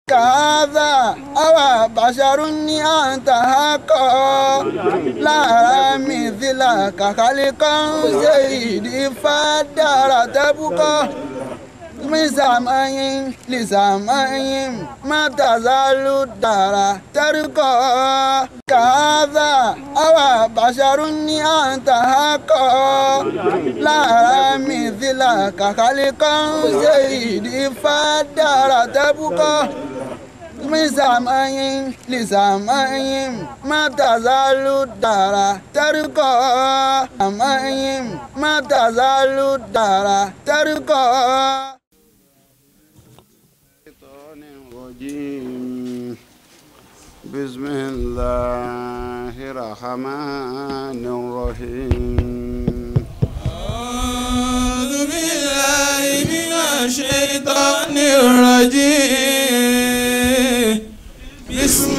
كهذا أو بشر أنت حقا لا مثلك خلقا سيدي فدار تبقى من سماء لسماء ما تزال الدار ترقى كهذا أو بشر أنت حقا لا مثلك خلقا سيدي فدار تبقى من سماء لسماء ما تزال الدار ترقى سماء ما تزال الدار ترقى الشيطان الرجيم بسم الله الرحمن الرحيم أعوذ بالله من الشيطان الرجيم بسم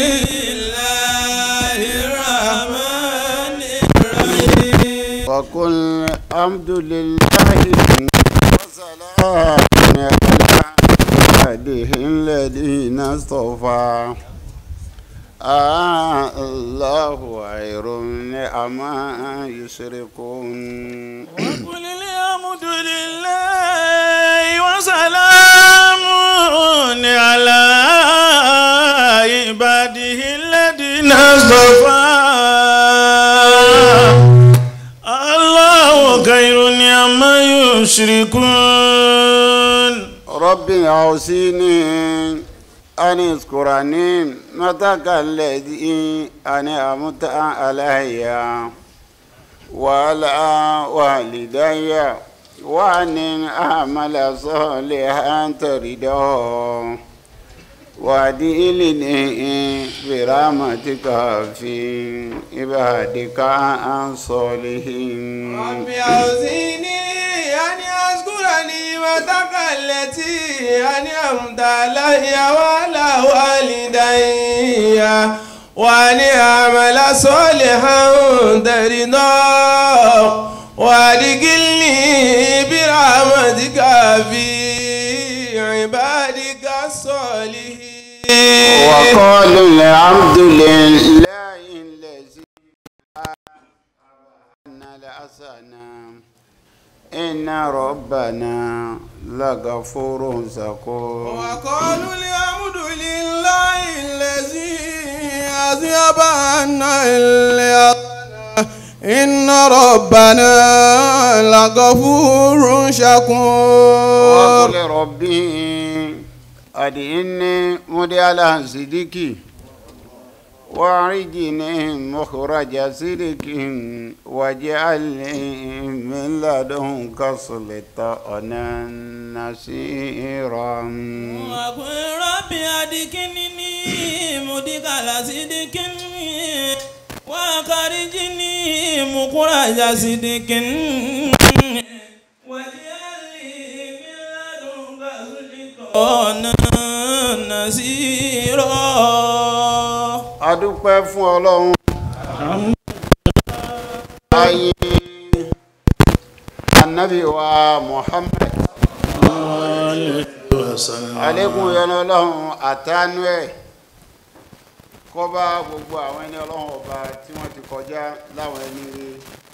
الله الرحمن الرحيم وقل الحمد لله وسلام على عباده الذين اصطفى آه الله خير عما يشركون وقل الحمد لله وسلام على عباده الذين اصطفى الله خير عما يشركون ربي أوصيني أن اذكرني متك الذي أنا أمت علي وعلى والدي وأن أعمل صالحا تريده وأدخلني برحمتك في عبادك الصالحين ربي أوزيني أن أذكر نعمتك التي أنعمت علي وعلى والدي وأن أعمل صالحا ترضاه وأدخلني برحمتك في عبادك الصالحين وقالوا الحمد لله الذي أن الحسنى إن ربنا لغفور شكور وقالوا الحمد لله الذي أذهب عنا اليقين إن ربنا لغفور شكور وقل ربي أدعني مدي على صديقي وأعرجني مخرج صدق واجعلني من لدنك سلطانا نصيرا وقل ربي أدكنني مدخل صدق وأخرجني مخرج صدق واجعلني من لدنك سلطانا نصيرا adúpẹ́ fún ọlọ́run ayé anabi wa muhammed alekun yọnu ọlọ́run àtànú ẹ̀ kọ́ba gbogbo àwọn ẹni ọlọ́run ọba tí wọ́n ti kọjá láwọn ẹni rí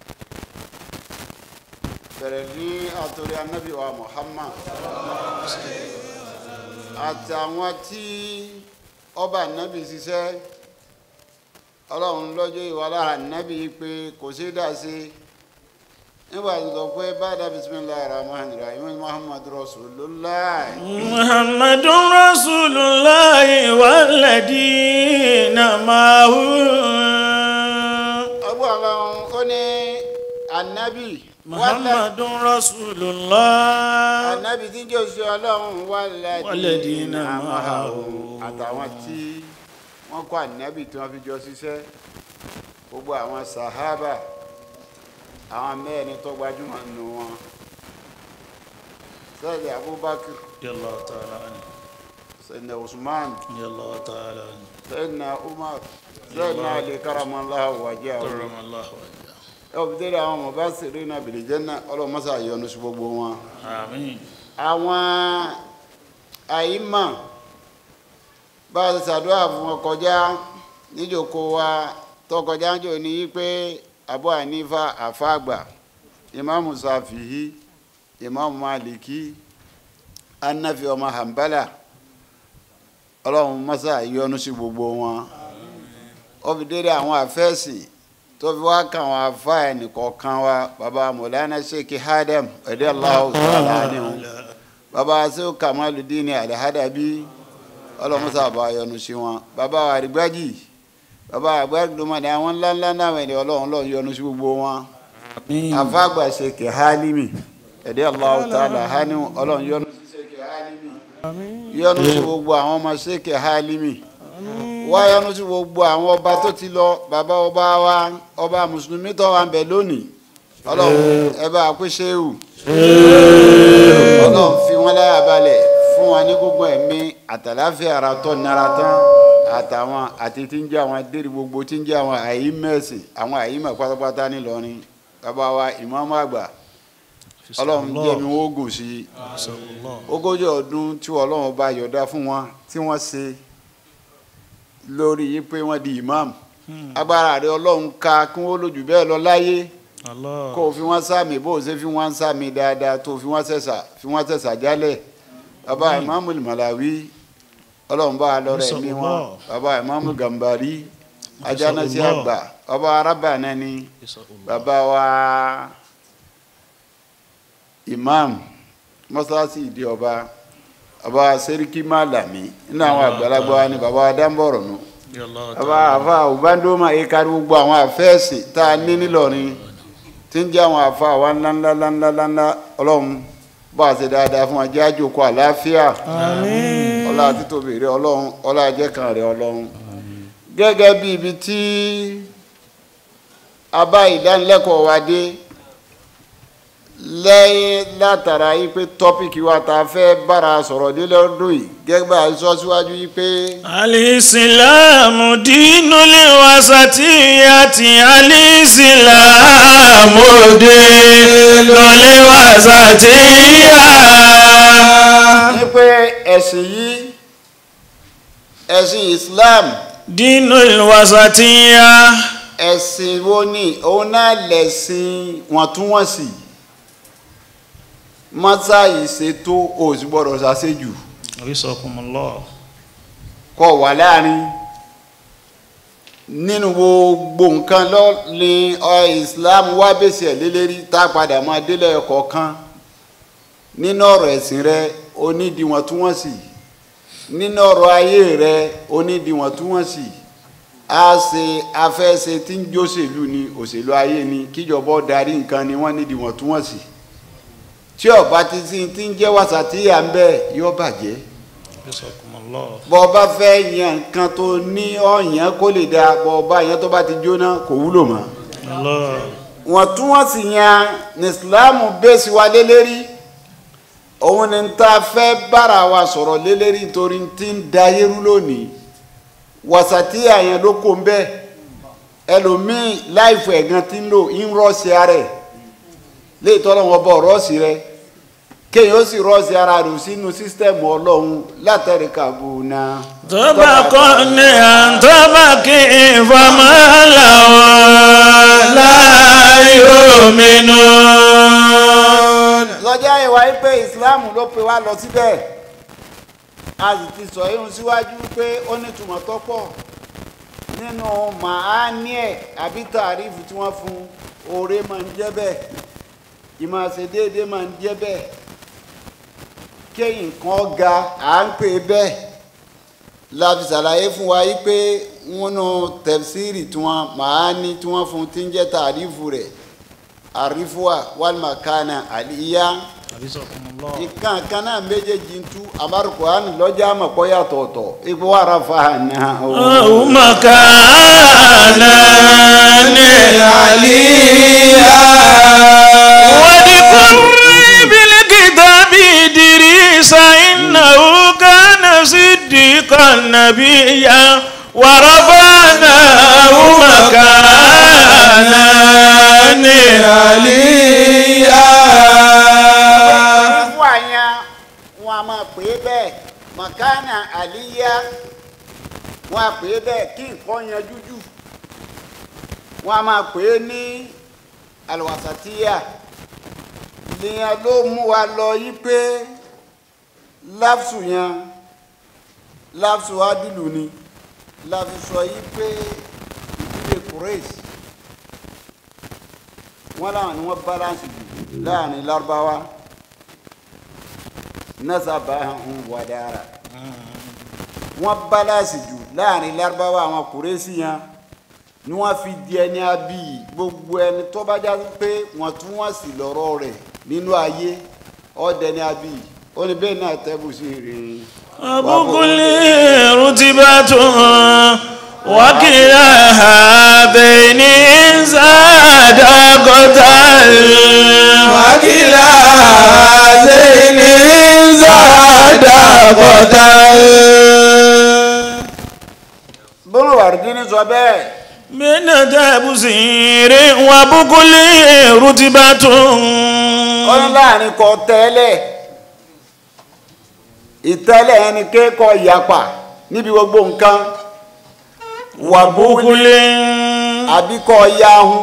bẹ̀rẹ̀ ní àtòrí anabi wa muhammad àtàwọn tí ọba anabi ṣiṣẹ́ ọlọ́run lọ́jọ́ ìwà lára nábì pé kò sí dá sí nígbà tó sọ pé bàdà bisimilahi rahman rahim muhammad rasulullah محمد رسول الله والذين معه ọgbọ́n ọlọ́run ó ní anabi محمد رسول الله anabi tí jẹ́ oṣù ọlọ́run Walladina walladina ma'ahu. àtàwọn tí wọ́n kọ́ anabi tí wọ́n fi jọ ṣiṣẹ́ gbogbo àwọn sahaba àwọn mẹ́rin tó gbajúmọ̀ nù wọn sẹ́yìn abubakar رضي الله تعالى عنه sẹ́yìn usman رضي الله تعالى عنه سيدنا عمر سيدنا علي كرم الله وجهه كرم الله وجهه ọbẹ̀dẹ̀rẹ̀ àwọn ọmọ bá sèré náà bìrì jẹ́nà ọlọ́mọsá yọ́nú sí gbogbo wọn. آمين àwọn àyímọ̀ bá a ti ṣàdúrà fún wọn kọjá níjòkó wa tó kọjá ń jò ní pé Abu Hanifa àfàgbà ìmáàmù Ṣàfi'í ìmáàmù Málíkì Hanafi ọmọ Hanbala ọlọ́run mọ́sá yọ́nú sí gbogbo wọn ó fi dédé àwọn àfẹ́sìn tó fi wá kàn wọn afá ẹnìkọ̀ọ̀kan wa baba Mọ̀lánà Sheikh Adam radiyallahu ta'ala anhu baba sèw Kamaludin Al-Hadabi ọlọ́mọsá bá yọ́nú sí wọn baba àrígbájì baba àgbàdùnmọ̀dé àwọn ńláńlá náà wẹ̀ ní ọlọ́run lọ́run yọ́nú sí gbogbo wọn afáàgbà Sheikh Halimi radiyallahu ta'ala anhu ọlọ́run yọ́nú sí Sheikh Halimi yọ́nú sí gbogbo àwọn ọmọ Sheikh Halimi wá yọ́nú sí gbogbo àwọn ọba tó ti lọ bàbá ọba wa ọba mùsùlùmí tó wà ń bẹ lónìí ọlọ́run ẹ bá a pé ṣéwù ọlọ́run fi wọ́n láyà balẹ̀ fún wa ní gbogbo ẹ̀mí àtàláfíà ara tó nara tán àtàwọn àti tí ń jẹ́ àwọn adéri gbogbo tí ń jẹ́ àwọn àyímẹ̀sì àwọn àyímẹ̀ pátápátá nílọrin bàbá wa ìmáàmù àgbà ọlọ́run jẹ́ mi wọ́n gùn sí i ogójì ọdún tí ọlọ́run bá yọ̀dá fún wọn tí wọ́n ṣe lórí yìí pé wọ́n di imam agbára rẹ ọlọ́run ká kí wọ́n lójú bẹ́ẹ̀ lọ láyé kó o fi wọ́n sàmì bó o ṣe fi wọ́n sàmì dáadáa tó o fi wọ́n sẹ̀sà fi wọ́n sẹ̀sà jálẹ̀ bàbá imamu Malawi ọlọ́run bá a lọ́rọ̀ ẹ̀mí wọn bàbá imamu Gambari ajánásí àgbà bàbá arábàánà ni bàbá wa imam mọ́sáàsì ìdí ọba bàbá sẹ́ríkì Málàmí nínú àwọn àgbàlagbà wa ni bàbá adámbọ̀rọ̀ nù bàbá àfa òbándómà ìkárí gbogbo àwọn àfẹ́ẹ̀sì tá a ní nílọrin tí ń jẹ́ àwọn àfa wa ńláńláńláńláńlá ọlọ́run bá a ṣe dáadáa fún wa jẹ́ àjòkó àlàáfíà ọlá títóbi rẹ ọlọ́run ọlá ajẹ́kan rẹ ọlọ́run gẹ́gẹ́ bí ibi tí a bá ìdánilẹ́kọ̀ọ́ wa dé lẹ́yìn látara yìí pé tọ́pìkì wa ta fẹ́ bára sọ̀rọ̀ dé lọ́dún yìí gẹ́gẹ́ bá a sọ síwájú yìí pé. alìsílámù dínú lè wá sátìyàtì alìsílámù dínú lè wá sátìyà. ní pé ẹ̀sìn yìí ẹ̀sìn Islam dínú lè wá sátìyà. ẹ̀sìn wo ni òun náà lẹ̀sìn wọ̀ntúnwọ̀nsì mọ́sá ìṣètò òsì gbọ́dọ̀ ṣàṣejù Abisakumullah. kọ wà láàrin nínú gbogbo nǹkan lọ ní ọ Islam wá bèsì ẹ̀ lélẹ́rí tá a padà máa délẹ̀ kọ̀ọ̀kan nínú ọ̀rọ̀ ẹ̀sìn rẹ onídìwọ̀ntúnwọ̀nsì nínú ọ̀rọ̀ ayé rẹ onídìwọ̀ntúnwọ̀nsì a ṣe afẹ́ṣe tí ń jóṣèlú ni òṣèlú ayé ni kíjọba ó darí nǹkan ni wọ́n nídìwọ̀ntúnwọ̀nsì tí ọba ti sin ti ń jẹ́ wàsàtìyà ń bẹ yóò bàjẹ́ Abisakumullah. bọ́ ọba fẹ́ yan nǹkan tó ní ọ̀yàn kó lè da bọ́ ọba yẹn tó bá ti jóná kò wúlò mọ́ Allah. wọ́n tún wọ́n sì yan ní Islam bẹ́sí wa lélẹ́rí òun ni ta fẹ́ bára wa sọ̀rọ̀ lélẹ́rí torí ti ń da yẹ́rú lónìí wàsàtìyà yẹn ló kó ń bẹ́ ẹlòmíì láìfọ ẹ̀gán ti ń lò ń rọ́ọ̀sì ara ẹ̀ léyìí tọ́lọ́ wọn bọ̀ rọ́ọ̀sì rẹ kéèyàn ó sì rọ́ọ̀sì ara rẹ̀ sínú sísítẹ́ẹ̀mù ọlọ́run látẹ̀rí kàbùnà. tọ́ba kọ́ ní àǹtọ́ba kí ìfọmọ́ làwọn láyò mínú. lọ́jọ́ ìwà yìí pé islam ló pe wá lọ síbẹ̀ a sì ti sọ ihun síwájú pé ó nítumọ̀ tó pọ̀ nínú màání ẹ̀ àbí tàrífù tí wọ́n fún oore máa ń jẹ́ bẹ́ẹ̀ ìmọ̀ àṣẹ déédéé máa ń jẹ́ bẹ́ẹ̀ kéyìn kan ga à ń pè bẹ́ẹ̀ la fi ṣàlàyé fún wa yìí pé nínú tẹ̀síìrì tí wọ́n màání tí wọ́n fún ti ń jẹ́ tàrífù rẹ̀ àrífùwà wàlmàkánà àlìyá Abisakumullah. nǹkan kan náà méjèèjì ń tú àmárùkùránì lọ́jà àmọ̀pọ̀ yàtọ̀ọ̀tọ̀ ipò wàrà fàánà أو مكانا عليا واذكر بالكتاب إدريس إنه كان صديقا نبيا ورفعناه مكانا عليا àrífùwà yẹn wọn a máa pè é bẹ́ẹ̀ màkánà àlìyá wọ́n á pè é bẹ́ẹ̀ kí nǹkan yanjú jù wọ́n á máa pè é ní alwasatiya lèèyàn ló mú wa lọ yí pé láfsù yẹn láfsù adìlù ni láfi sọ yí pé ìdílé kúrẹ́sì wọ́n láwọn ni wọ́n balance jù láàrin lárúbáwá nasabahum wadara wọ́n balance jù láàrin lárúbáwá àwọn kúrẹ́sì yẹn ni wọ́n fi di ẹni abí gbogbo ẹni tó bá já pé wọ́n tún wọ́n sì lọ́rọ̀ rẹ̀ nínú ayé ọ̀dẹ ni abí ó ní bẹ́ẹ̀ náà tẹ́bù sí rìn. وبكل رتبة وكلا هذين إن زاد قتل وكلا هذين زاد قتل bọ́lá wàrúdínní sọ bẹ́ẹ̀ من تبصير وبكل رتبة ó ní láàrin kọ tẹ́lẹ̀ ìtẹ́lẹ̀ ẹni kékọ̀ yapa níbi gbogbo nǹkan وبكل àbí kọ yahun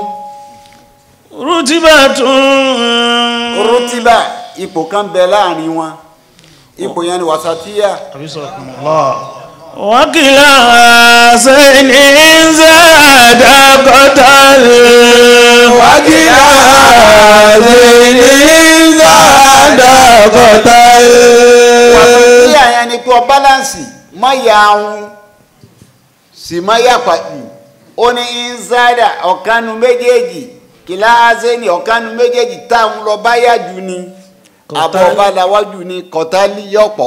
رتبة rútíbà ipò kan bẹ láàrin wọn ipò yẹn ni wàsàtíyà حفظكم الله وكلا حسين زاد قتل وكلا هذين زاد قتل wàsàtíyà yẹn ni kí ọ bálánsì má yahun sì má yapa jù ó ní inzada ọ̀kanu méjèèjì kìlá azeni ọ̀kanu méjèèjì táwọn lọ bá yá jù ni àbọ̀ ọba làwájú ni kọ̀tálí yọ̀pọ̀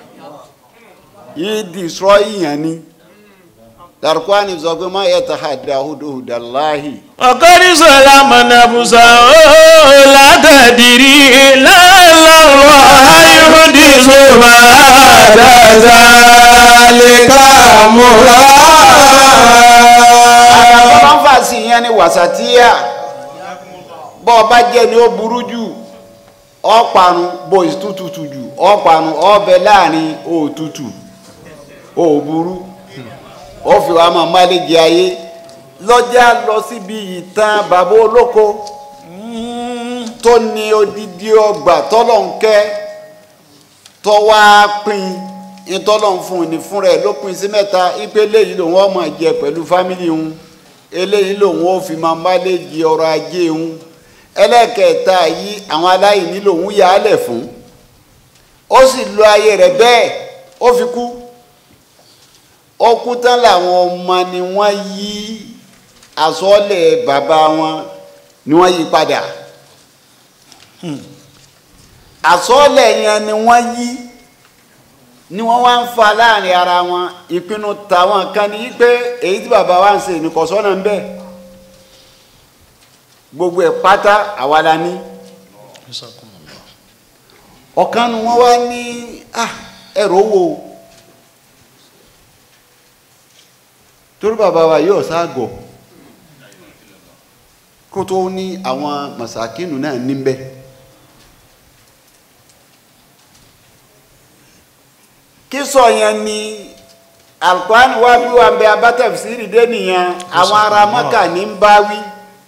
yìí destroy yẹn ni darkwani sọ pé má yẹ tahadà huduhudallahi وقد سلم نفسه لا تدري لا الله يحدث بعد ذلك أمرا àwọn fà sí yẹn ni wàsàtíyà bọ́ ọba jẹ́ ni ó burú jù ọ̀parun bó ìtútùtù jù ọ̀parun ọbẹ̀ láàrin òtútù òburú ó fi wàá máa má lè jẹ ayé lọ́jà lọ síbi ìtàn bàbá olóko tó ní odidi ọgbà tọ́lọ̀ ń kẹ́ tó wá pín ìtọ́lọ̀ ń fún ní fún rẹ̀ ló pín sí mẹ́ta ipe eléyìí lòun ó máa jẹ pẹ̀lú fámìlì òun eléyìí lòun ó fi máa má lè jẹ ọrọ̀ ajé òun ẹlẹ́kẹ̀ẹ́ta yìí àwọn aláìní lòun yà á lẹ̀ fún ó sì lo ayé rẹ̀ bẹ́ẹ̀ ó fi kú ó kú tán làwọn ọmọ ni wọ́n yí àsọ́ọ̀lẹ̀ bàbá wọn ni wọ́n yí padà àsọ́ọ̀lẹ̀ yẹn ni wọ́n yí ni wọ́n wá ń fa láàrin ara wọn ìpinnu tàwọn kan ní pé èyí tí bàbá wa ń ṣe ìnìkọ̀sọ́nà ń bẹ gbogbo ẹ̀ pátá àwa la ní ọ̀kan nu wọ́n wá ní ah ẹ̀rọ owó torí bàbá wa yóò ságọ̀ kó tó ní àwọn màsàkínù náà níbẹ̀ kí sọ yẹn ni alukwani wa bí wa bẹ abatafsiri dé nìyẹn àwọn ará mọ́kà ní ń bá wí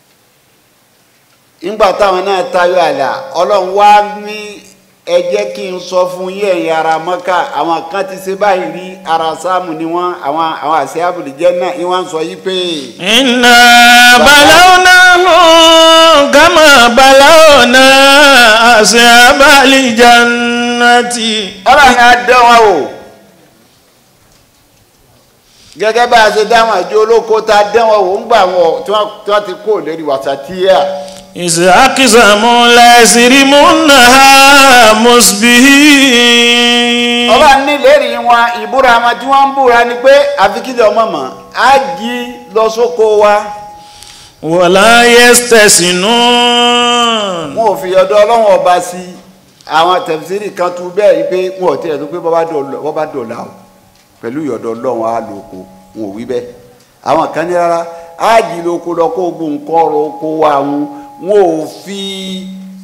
nígbà táwọn náà tayọ àlà ọlọ́run wá ní ẹ jẹ́ kí n sọ fún yín ẹ̀yin ará mọ́kà àwọn kan ti ṣe báyìí rí ara sáàmù ni wọ́n àwọn àwọn àṣẹ àbùdíjẹ́ náà ni wọ́n sọ yí pé. إنا بلوناهم كما بلونا أصحاب الجنة ọlọ́run á dán wọn wò gẹ́gẹ́ bá a ṣe dáhùn àjọ olóko tá a dán wọn wò ń gbà wọn tí wọ́n tí wọ́n ti kó lórí wàsàtíyà إذ أقسموا ليصرمنها مصبحين ọlọ́run ní lérí wọn ìbúra wọn tí wọ́n ń búra ni pé àfikílẹ̀ ọmọ mọ̀ á jí lọ sóko wa ولا يستثنون wọn ò fi ọ̀dọ̀ ọlọ́run ọba sí i àwọn tẹ̀síìrì kan tún bẹ́ẹ̀ yìí pé wọn ò tiẹ̀ tó pé bọ́ bá dọ̀la o pẹ̀lú ìyọ̀dọ̀ ọlọ́run á lo oko wọn ò wí bẹ́ẹ̀ àwọn kan ní rárá á jí lóko lọ kó gbó nǹkan ọ̀rọ̀ oko wa wọn wọn ò fi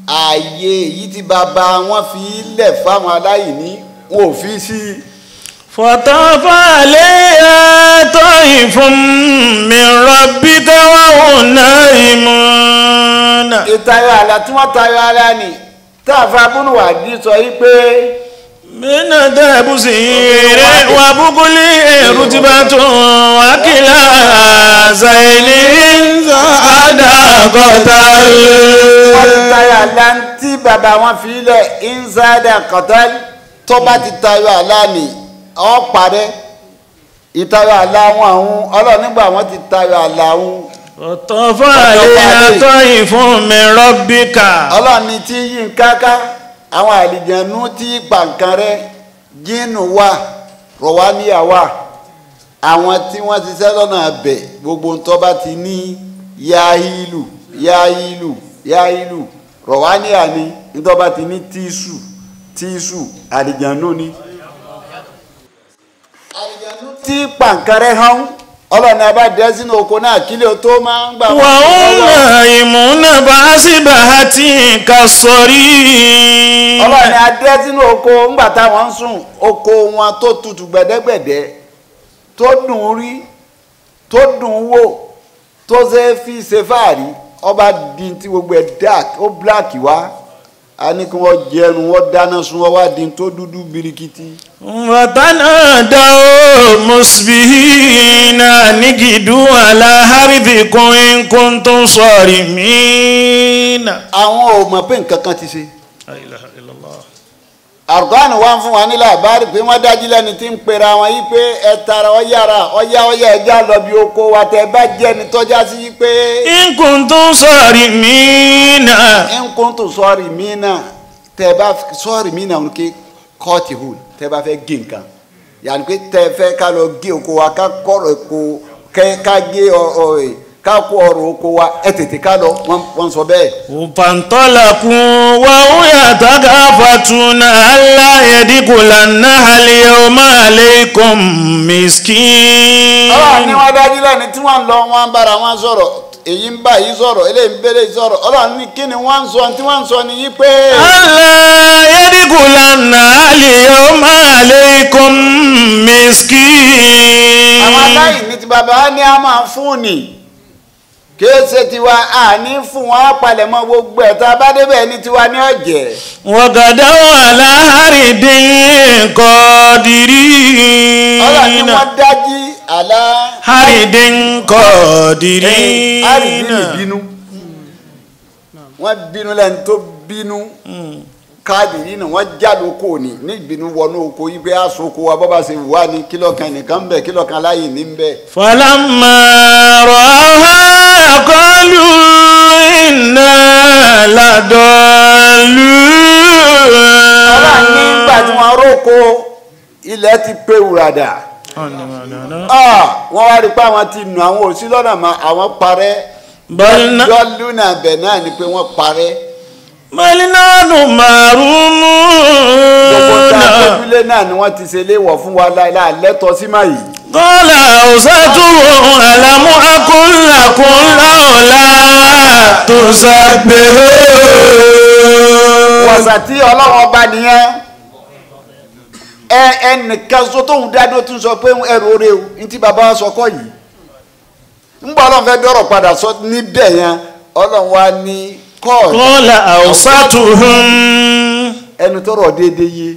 ààyè èyí tí bàbá wọn fi lẹ̀ fáwọn aláìní wọn ò fi sí i فطاف عليها طائف من ربك وهم نائمون ìtayọ àlà tí wọ́n tayọ ara ni táàfà abúlùwàdí sọ yí pé من تبصير وبكل رتبة وكلا زين زاد قتل wọ́n ti tayọ àlà tí bàbá wọn fi lẹ̀ inzada kọ̀tẹ́l tó bá ti tayọ àlà ni ọ̀ parẹ́ ìtayọ àlà wọn àwọn ọlọ́run nígbà wọn ti tayọ àlà wọn فطاف عليها طائف من ربك ọlọ́run ní tí yí ń káká àwọn àlìjẹ̀nú tí pàǹkan rẹ jíìnù wà rọ̀wáníyà wà àwọn tí wọ́n ti sẹ́ lọ́nà abẹ̀ gbogbo ń tọ́ba ti ní yahilu yahilu yahilu rọ̀wáníyà ni ń tọ́ba ti ní tíṣù tíṣù àlìjẹ̀nú ni. àlìjẹ̀nú tí pàǹkan rẹ hàn ọlọ́run abá dẹ́ sínú oko náà kílẹ̀ tó máa ń gbà wọ́n وهم نائمون بأصبحة كالصريم ọlọ́run ni adé sínú oko ńgbà táwọn ń sùn oko wọn tó tutù gbẹ̀dẹ́gbẹ̀dẹ́ tó dùn ún rí tó dùn ún wò tó ṣe é fi ṣe fáàrí ọba di tí gbogbo ẹ̀ dark ó black wá a ní kí wọ́n jẹun wọ́n dáná sun wọ́n wá di tó dúdú birikiti. وتنادوا مصبحين نجدوا على حرثكم إن كنتم صارمين àwọn ò mọ̀ pé nǹkan kan ti ṣe. لا إله إلا الله àrùkọ́ni wá ń fún wa nílẹ̀ àbárí pé wọ́n dájú lẹ́ni tí ń pera wọn yí pé ẹ tara ọ yára ọyá ọyá ẹja lọ bí oko wa tẹ bá jẹ́ ni tọ́já sí yí pé إن كنتم صارمين nkún tó sọ́ọ̀rì mí náà tẹ bá sọ́ọ̀rì mí náà kí kọ́ọ̀tì hù tẹ bá fẹ́ gé nǹkan yàrá pé tẹ fẹ́ ká lọ gé oko wa ká kọ́rọ̀ oko kẹ́ ká gé ọ̀rọ̀ ẹ̀ ká kó ọ̀rọ̀ oko wa ẹ tètè ká lọ wọ́n wọ́n sọ bẹ́ẹ̀. فانطلقوا وهم يتخافتون ألا يدخلنها اليوم عليكم مسكين ọlọ́run ní wọ́n dájú lẹ́ni tí wọ́n lọ wọ́n ń bára wọn sọ̀rọ̀ èyí ń bá yìí sọ̀rọ̀ eléyìí ń bẹ́lẹ̀ yìí sọ̀rọ̀ ọlọ́run ní kí ni wọ́n ń sọ tí wọ́n ń sọ ni yí pé. ألا يدخلنها اليوم عليكم مسكين àwọn aláìní ti bàbá wa ní a máa fún ni kìí ṣe tiwa a ní fún wọn á palẹ̀mọ́ gbogbo ẹ̀ tá a bá débẹ̀ ní tiwa ní ọ̀jẹ̀. وغدوا على حرد قادرين ọlọ́run ní wọ́n dájí àlá. حرد قادرين àrídì ní bínú wọ́n bínú lẹ́ni tó bínú káàdì nínú wọ́n jáde oko ní ní ìbínú wọnú oko yìí pé aṣọ oko wa bọ́ba ṣe wà ní kílọ̀kan nìkan bẹ̀ kílọ̀kan láyè ní bẹ̀. فلما رأوها قالوا إنا ọlọ́run nígbà tí لضالون wọ́n róko ilẹ̀ ti pé wùràdà Ah, wọ́n wá rí i pé àwọn ti nù àwọn òsì lọ́nà mọ́ àwọn parẹ́ بل ن- lọ́lùnà bẹ̀ náà ni pé wọ́n parẹ́ بل نحن gbogbo tá a محرومون tójúlé náà ni wọ́n ti ṣe léwọ̀ fún wa láìláà lẹ́tọ̀ọ́ sí máa yìí. قال أوسطهم ألم أقل لكم لولا تسبحون wọ̀sà tí ọlọ́run ọba nìyẹn ẹ ẹnìkan so tóun dádó tún sọ pé ẹrù oore o ní tí bàbá wa sọ kọ́ yìí ńgbà ọlọ́run fẹ́ dọ́rọ̀ padà sọ níbẹ̀ yẹn ọlọ́run wa ní kọ́ọ̀lù قال أوسطهم ẹnu tọrọ déédéé yé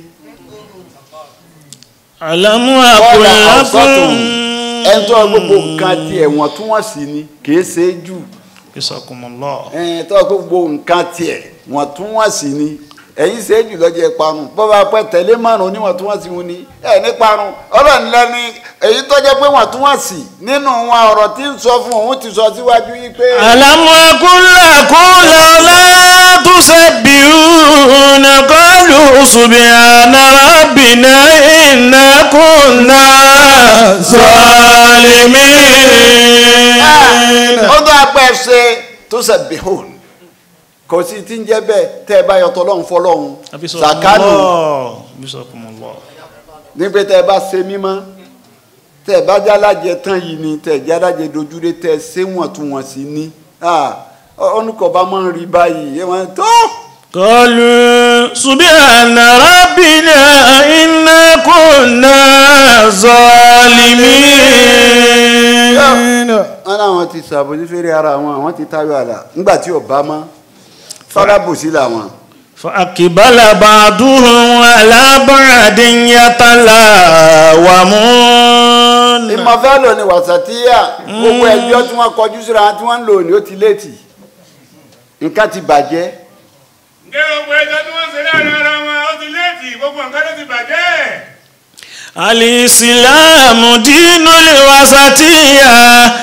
ألم kọ́ọ̀lù أقل àwùsọ́tún ẹni tó لكم gbogbo nǹkan tiẹ̀ wọ́n tún wọ́n sì ni kìí ṣe é jù جزاكم الله ẹni tó gbogbo nǹkan tiẹ̀ wọ́n tún wọ́n sì ni ẹ̀yin ṣe é jù lọ́jọ́ ìparun bọ́ba pẹ́ tẹ̀lé márùn oníwọ̀n tún wọ́n sì wọn ni ẹ̀ ní parun ọlọ́run lẹ́ni èyí tó jẹ́ pé wọ́n tún wọ́n sì nínú wọn ọ̀rọ̀ tí ń sọ fún òun ti sọ síwájú yìí pé. ألم أقل لكم لولا تسبحون قالوا سبحان ربنا إنا كنا ظالمين ó tó apẹ́ ṣe tó ṣe bihun kò sí tí ń jẹ́ bẹ́ẹ̀ tẹ́ ẹ bá yọtọ̀ lọ́hùn fọlọ́hùn sàkánù بسم الله nígbà tẹ́ ẹ bá ṣe mímọ́ tẹ́ ẹ bá jálájẹ tán yìí ni tẹ́ ẹ jálájẹ dojúdé tẹ́ ẹ ṣé wọ̀ntúnwọ̀nsì ni ọ̀nùkọ̀ bá máa ń rí báyìí ẹ wọ́n tó قالوا سبحان ربنا إنا كنا ظالمين wọn làwọn ti ṣàbòsí fèrè ara wọn àwọn ti tayọ àlà nígbà tí ò bá mọ fọlábòsí làwọn. فأقبل بعضهم على بعض يتلاومون ìmọ̀fẹ́ lò ní wàsàtíyà gbogbo ẹjọ́ tí wọ́n kọjú síra wọn tí wọ́n ń lò ní ó ti létí nǹkan ti bàjẹ́ ǹjẹ́ gbogbo ẹjọ́ tí wọ́n ń ṣe láàrin ara wọn ó ti léètì gbogbo nǹkan ló ti bàjẹ́. الإسلام دين الوسطية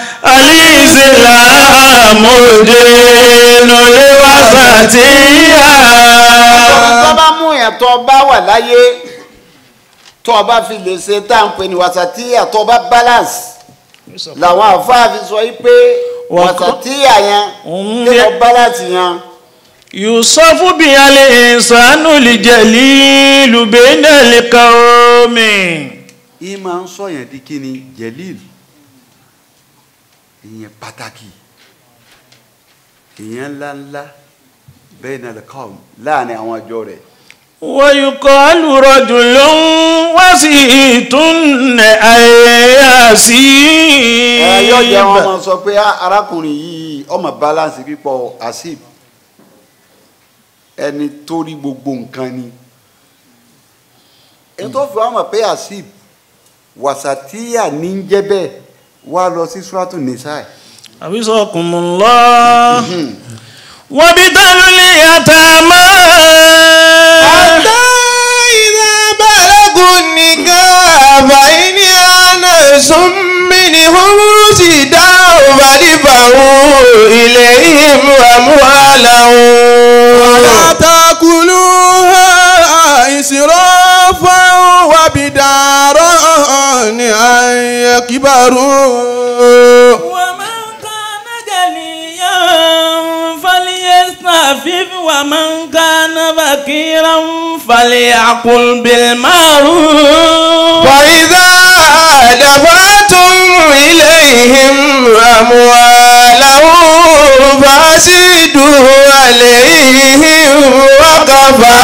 الإسلام دين الوسطية tó bá mú yẹn tó bá wà láyé tó bá fi lè ṣe tá à ń pè ní wàsàtíyà tó bá balance làwọn àfáà fi sọ yí pé wàsàtíyà yẹn Mm. kí wọ́n balance yẹn يوصف بها الإنسان الجليل بين القوم yìí máa ń sọ yẹn di kí ni jelil ìyẹn pàtàkì ìyẹn ńláńlá bẹ́ẹ̀ náà lẹ́kọ̀ọ́ láàrin àwọn àjọ rẹ̀ ويقال رجل وسيط ẹ yóò jẹ́ wọn أياسيب máa sọ pé "Ah, arákùnrin yìí ọmọ balance pípọ̀ asip ẹni tó rí gbogbo nǹkan ni èyí tó fi wá mọ̀ pé asip wàsàtíyà ní ń jẹ́ bẹ́ẹ̀ wá lọ sí suratu nisa حفظكم الله وابتلوا اليتامى حتى إذا بلغوا النكاح فإن آنستم منهم رشدا فادفعوا إليهم أموالهم ولا تأكلوها إسرافا وبدارا أن يكبروا ومن كان جليا فليستعفف ومن كان فقيرا فليأكل بالمعروف فإذا دفعتم إليهم أموالهم فأشهدوا عليهم وكفى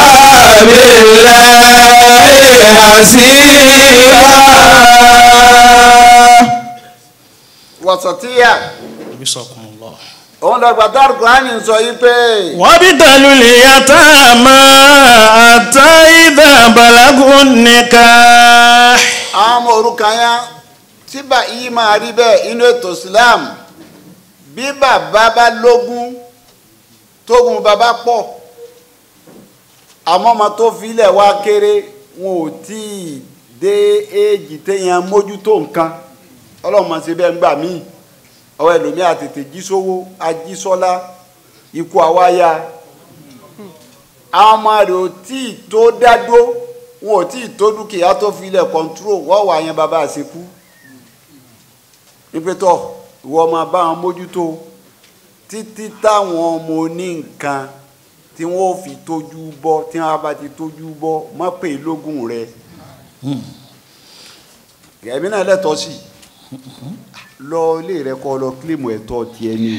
بالله حسيبا wàsàtíyà حفظكم الله òun lọ́gbà dárúkúránì ń sọ yìí pé وابتلوا اليتامى حتى إذا balagu nikah. àwọn ọmọ òrukàn yẹn tí bá yìí máa rí bẹ́ẹ̀ inú ètò Islam bí bàbá bá lógún tógun bàbá pọ̀ àmọ́ ọmọ tó filẹ̀ wá kéré wọn ò tí ì dé éèjì téèyàn mójútó nǹkan ọlọ́run máa ṣe bẹ́ẹ̀ ń gbà míì ọwọ́ ẹlòmíà tètè jí sówó ajísọ́lá ikú àwáyá àwọn ọmọ rẹ̀ ò tí ì tó dádó wọn ò tí ì tó dúkìá tó filẹ̀ kọ́ńtúrò wọ́n wà yẹn bàbá àṣekú nípẹ́tọ̀ ìwọ ọmọ bá wọn mójútó títí táwọn ọmọ oní nǹkan tí wọ́n ò fi tójú bọ́ tí wọ́n bá ti tójú bọ́ mọ́ pé lógún rẹ̀ ẹ̀mí náà lẹ́tọ̀ọ́ sí lọ ilé rẹ kọ́ lọ kílèmù ẹ̀tọ́ tiẹ̀ ni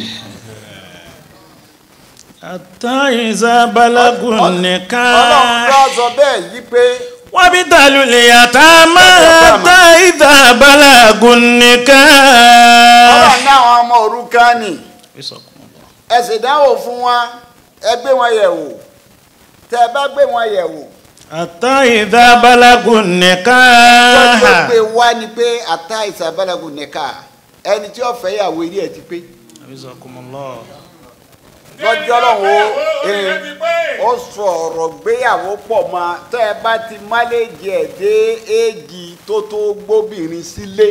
hatta iza balagu ọlọ́run nikah. lọ sọ bẹ́ẹ̀ yí pé وابتلوا اليتامى حتى إذا بلغوا النكاح ọlọ́run ní àwọn ọmọ òrukàn ni ẹ sì dánwò fún wọn ẹ gbé wọn yẹ̀ wò tẹ ẹ bá gbé wọn yẹ̀ wò حتى إذا بلغوا tọ́jú ó النكاح pé wá ni pé ata ìsàbálàgùn nìka ẹni tí ó fẹ́ yàwó ilé ẹ̀ ti pé حفظكم الله lọ́jọ́ lọ́wọ́ Ó rẹ̀ ti pé. ó sọ ọ̀rọ̀ gbéyàwó pọ̀ mọ́ tẹ́ ẹ bá ti máléjì ẹ̀ dé éèjì tó tó gbóbìnrin sílé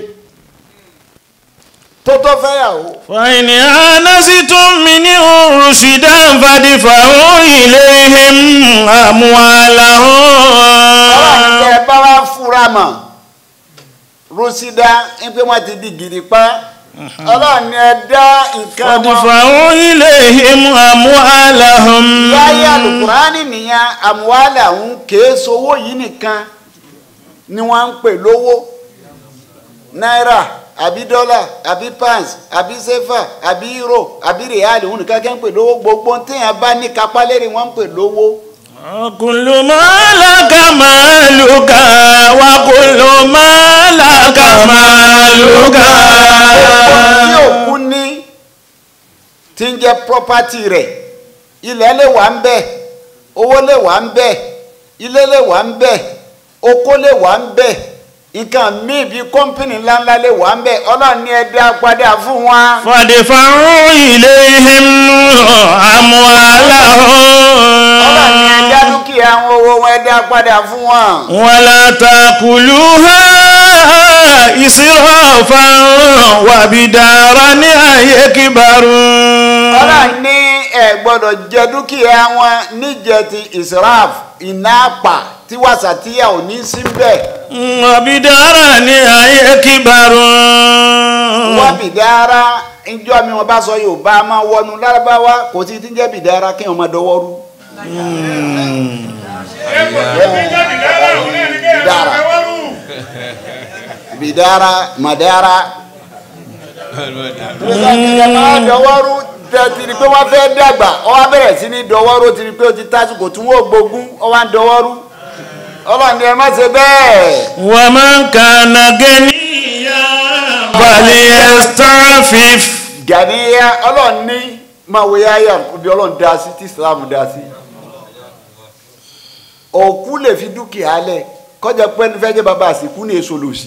tó tó fẹ́yàwó فإن آنستم منهم رشدا فادفعوا إليهم أموالهم ọlọ́run tẹ́ ẹ bá wá fura mọ̀ rúṣídá ń pé wọ́n ti di gidi pa ọlọ́run ni ẹ dá nǹkan wọn فادفعوا إليهم أموالهم láyé alukurani nìyẹn àmúwálà ń kéé sowó yìí nìkan ni wọ́n ń pè lówó náírà àbí dọ́là àbí pounds àbí sefa àbí euro àbí real òun nìkan kẹ́ ń pè lówó gbogbo téèyàn bá ní kápá lérí wọ́n ń pè lówó كل ما لك مالك وكل ما لك مالك tí òkú ní tí ń jẹ́ property rẹ̀ ilẹ̀ lè wà ń bẹ̀ owó lè wà ń bẹ̀ ilé lè wà ń bẹ̀ oko lè wà ń bẹ̀ nǹkan míì bíi kọ́ńpìnì ńláńlá lè wà ń bẹ̀ ọlọ́run ní ẹ dá padà fún wa. فادفعوا إليهم ọlọ́run ní ẹ dá أموالهم dúkìá àwọn owó wọn ẹ dá padà fún wọn. ولا تأكلوها إسرافا وبدارا أن يكبروا ọlọ́run ní ẹ gbọ́dọ̀ jẹ dúkìá wọn níjẹ ti israf iná àpà tí wàsàtíyà ò ní sí bẹ́ẹ̀. وبدارا أن يكبروا wọ́n bìdára ìjọ mi wọn bá sọ yorùbá máa wọnú lárúbáwá kò sí ti ń jẹ́ bìdára kí wọ́n máa dọwọ́ rú. bìdára màdára. máa dọwọ́ rú tẹ̀tìrì pé wọ́n fẹ́ dàgbà ọ wá bẹ̀rẹ̀ sí ní dọwọ́ rú tìrì pé ó ti tásìkò tí wọ́n gbógun ọ wá ń dọwọ́ rú. ọlọ́run ni ẹ má ṣe bẹ́ẹ̀. ومن كان غنيا فليستعفف gàníyà ọlọ́run ní máa wòye àyà bí ọlọ́run dá sí tí islam dá sí. òkú lè fi dúkìá lẹ̀ kọjá pé ní fẹ́ jẹ́ bàbá àsìkú ní èso lòsì.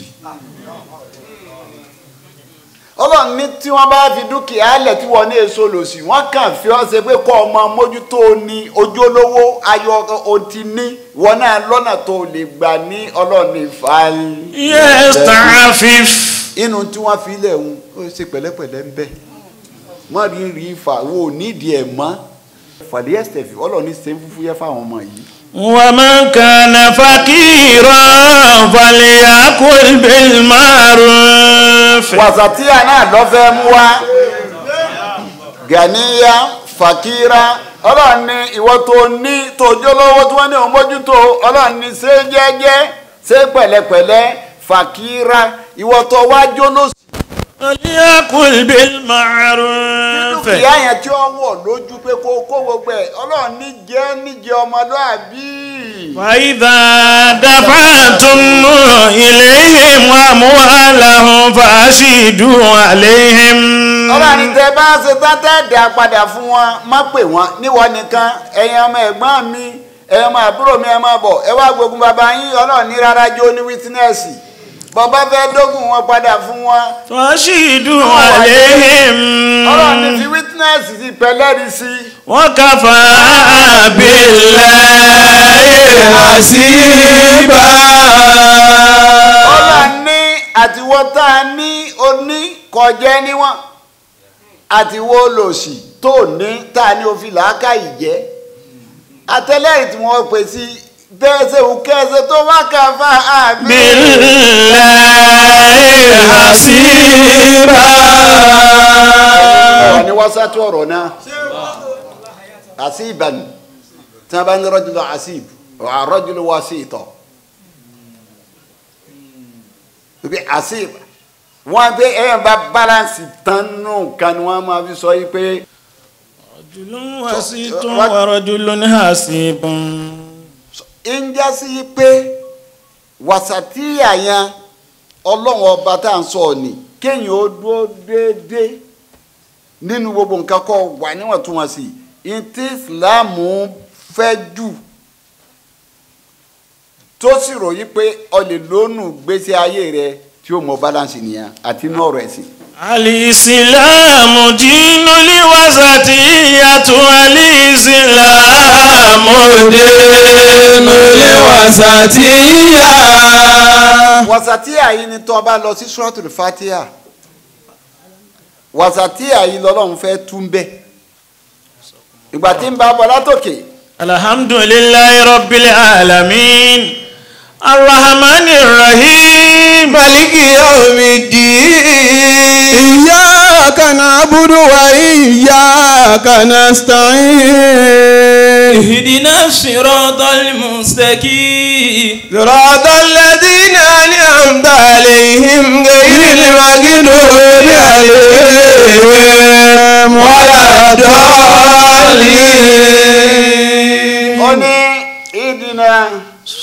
ọlọ́run ní tí wọ́n bá fi dúkìá lẹ̀ tí wọ́n ní èso lòsì wọ́n kàn fi ọ́ ṣe pé kọ́ ọmọ mójútó ní ojú olówó ayọ̀ òtí ní wọn náà lọ́nà tó lè gbà ní ọlọ́run ní fàálì يستعفف inú tí wọ́n fi lẹ̀ ń ó ṣe pẹ̀lẹ́pẹ̀lẹ́ ń bẹ̀ má rí rí fa wo nídìí ẹ̀ mọ́ fàlíẹ́sítẹ̀fì ọlọ́ọ̀ni ṣe ń fúfú yẹ fáwọn ọmọ yìí. ومن كان فقيرا فليأكل بالمعروف wàsàtíà náà lọ́fẹ́ mú wá gàníyà fàkírà ọlọ́ọ̀ni ìwọ tó ní tòjó lọ́wọ́ tí wọ́n ní òun mójútó ọlọ́ọ̀ni ṣe jẹ́jẹ́ ṣe pẹ̀lẹ́pẹ̀lẹ́ fàkírà ìwọ tó wá jóná فليأكل بالمعروف dúkìá yẹn tí ó wọ̀ lójú pé kó kó gbogbo ẹ̀ ọlọ́ọ̀ni jẹ́ níjẹ́ ọmọlúàbí. فإذا دفعتم إليهم أموالهم فأشهدوا عليهم ọlọ́run tẹ bá ṣe tátẹ́ dà padà fún wọn má pè wọ́n níwọ nìkan ẹ̀yin ọmọ ẹ̀gbọ́n mi ẹ̀yin ọmọ àbúrò mi ẹ̀ máa bọ̀ ẹ wá gbógun bàbá yín ọlọ́run ní rárá jó ní wítínẹ́ẹ̀sì bàbá fẹ́ dógùn wọn padà fún wọn فأشهدوا عليهم ọlọ́run ní fi wítínẹ́ẹ̀sì ti pẹ̀lẹ́rì sí i. وكفى بالله حسيبا ọlọ́run ní àtiwọ́ tá a ní oní kọjẹ́ níwọ̀n àtiwọ́ olòṣì tó ní tá a ní òfin làákà ìjẹ́ àtẹlẹ́yìn tí wọ́n pè sí bẹ́ẹ̀ ṣe wù kẹ́sẹ̀ tó wá kà fà á bí. بالله حسيبا ọ̀rọ̀ ni wọ́n sátú ọ̀rọ̀ náà àṣìbàn tí wọ́n bá ní rọ́jùlọ àṣìb rọ́jùlọ wá sí ìtọ̀ bí àṣìb wọ́n pé ẹ̀yàn bá balance tán nù kan ni wọ́n máa fi sọ yìí pé رجل وسيط ورجل حسيب ń já sí pé wàsàtíyà yẹn ọlọ́run ọba tá à ń sọ ni kéèyàn ó dúró déédéé nínú gbogbo nǹkan kọ́ wà níwọ̀ntúnwọ̀nsì ntí ìsìláàmù fẹ́ jù tó sì ròyìn pé o lè lónù gbèsè ayé rẹ tí ó mọ balance nìyẹn àti inú ọ̀rọ̀ ẹ̀sìn. الإسلام دين الوسطية الإسلام دين الوسطية wàsàtíà yìí ni tó o bá lọ sí suratul fatiha wàsàtíà yìí lọ́lọ́run fẹ́ tún bẹ́ẹ̀ ìgbà tí ń bá bọ̀ látòkè الحمد لله رب العالمين الرحمن الرحيم مالك يوم الدين إياك نعبد وإياك نستعين اهدنا الصراط المستقيم صراط الذين أنعمت عليهم غير المغضوب عليهم ولا الضالين ó ní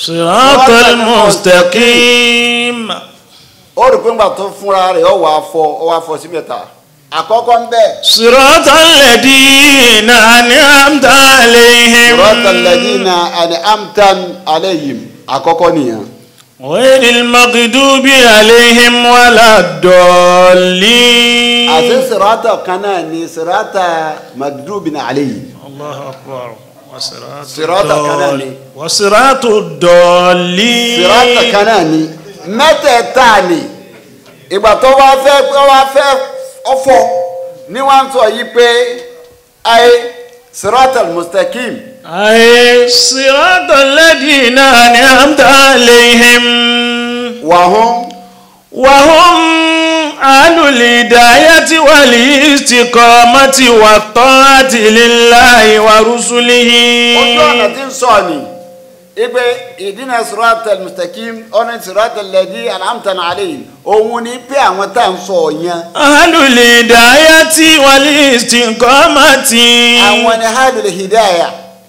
صراط المستقيم ó rí pé ńgbà tó fúnra rẹ̀ ó wà fọ ó wà fọ sí mẹ́ta àkọ́kọ́ ń bẹ̀ صراط الذين أنعمت عليهم صراط الذين أنعمت عليهم àkọ́kọ́ nìyẹn غير المغضوب عليهم ولا الضالين àti sirata kan náà ni sirata magdubin alayhi الله أكبر وصراط صراط الضال- كناني. وصراط الضالين sirata kan náà ni mẹ́tẹ̀ẹ̀ta ni ìgbà tó wá fẹ́ tó wá fẹ́ ọ̀fọ̀ ní wọ́n ń sọ yìí pé ayé sirata mustaqim أي صراط الذين أنعمت عليهم wàhún وهم أهل الهداية والاستقامة والطاعة لله ورسله ojú ọ̀nà tí ń sọ ni ipe ìdínà sirata mustaqim ọ̀nà sirata lẹ́dí alhamdulilayi alayhi òun ni pé àwọn tá à ń sọ yẹn أهل الهداية والاستقامة àwọn ni hadul hidaya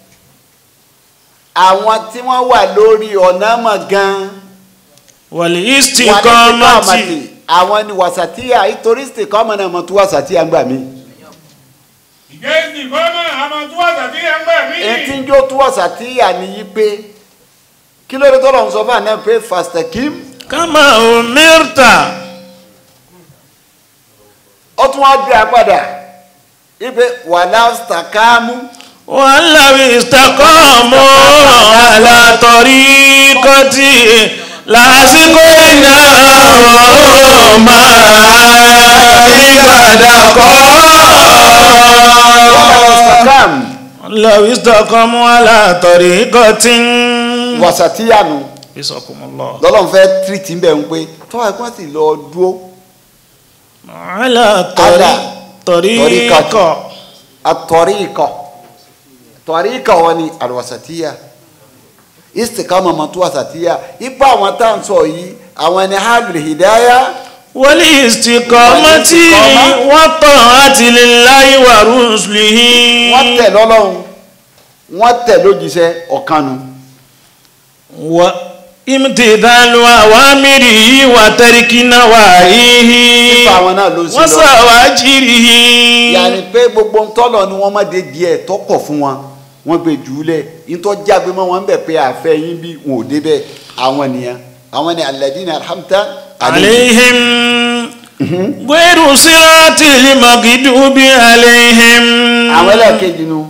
àwọn tí wọ́n wà lórí ọ̀nà mọ̀ gan-an والاستقامة wàlísìkọ́mọ̀tì àwọn ni wàsàtíyà ìtorí ìsìkọ́mọ̀ náà mọ̀ tó wàsàtíyà ń gbà mí. ìjẹ́sì kọ́mọ àmọ́ tó wà sàtí ẹ̀ ń gbà mí. etí ń jó tó wàsàtíyà ni yí pé kí ló dé tó lọ́n sọ fún àná pé fastakim كما أمرت ó tún wá gbé apádà ipe wàlá stakamu ولو استقاموا على طريقتي لأسقيناهم ماء غدقا stakam لو استقاموا على طريقة wàsàtíyà nu بسكم الله lọ́lọ́run fẹ́ tírìtì ń bẹ̀ ń pé tọ́wọ́ ẹ̀kọ́ sì lọ dúró على طريق طريقة atọ́ríkọ̀ tọ́ríkọ̀ wọn ni alwasatiya istikama mọ̀tò wasatiya ipa àwọn tá à ń sọ yìí àwọn ẹni halul hidaya والاستقامة والطاعة لله ورسله wọ́n tẹ̀ lọ́lọ́run wọ́n tẹ̀ lójíṣẹ́ ọ̀kanu وامتثال أوامره وترك نواهيه ipa àwọn náà ló ń sí lọ وزواجره yàrá pé gbogbo ń tọ́lọ̀ ni wọ́n má de díẹ̀ tọ́kọ̀ fún wọn wọ́n gbé jùlẹ̀ ìtọ́ jágbe mọ́ wọn bẹ̀ pé àfẹ́ yín bí wọn ò débẹ̀ àwọn nìyẹn àwọn ni alladina alhamta عليهم غير صراط المغضوب عليهم àwọn ẹlẹ́ẹ̀kejì nu.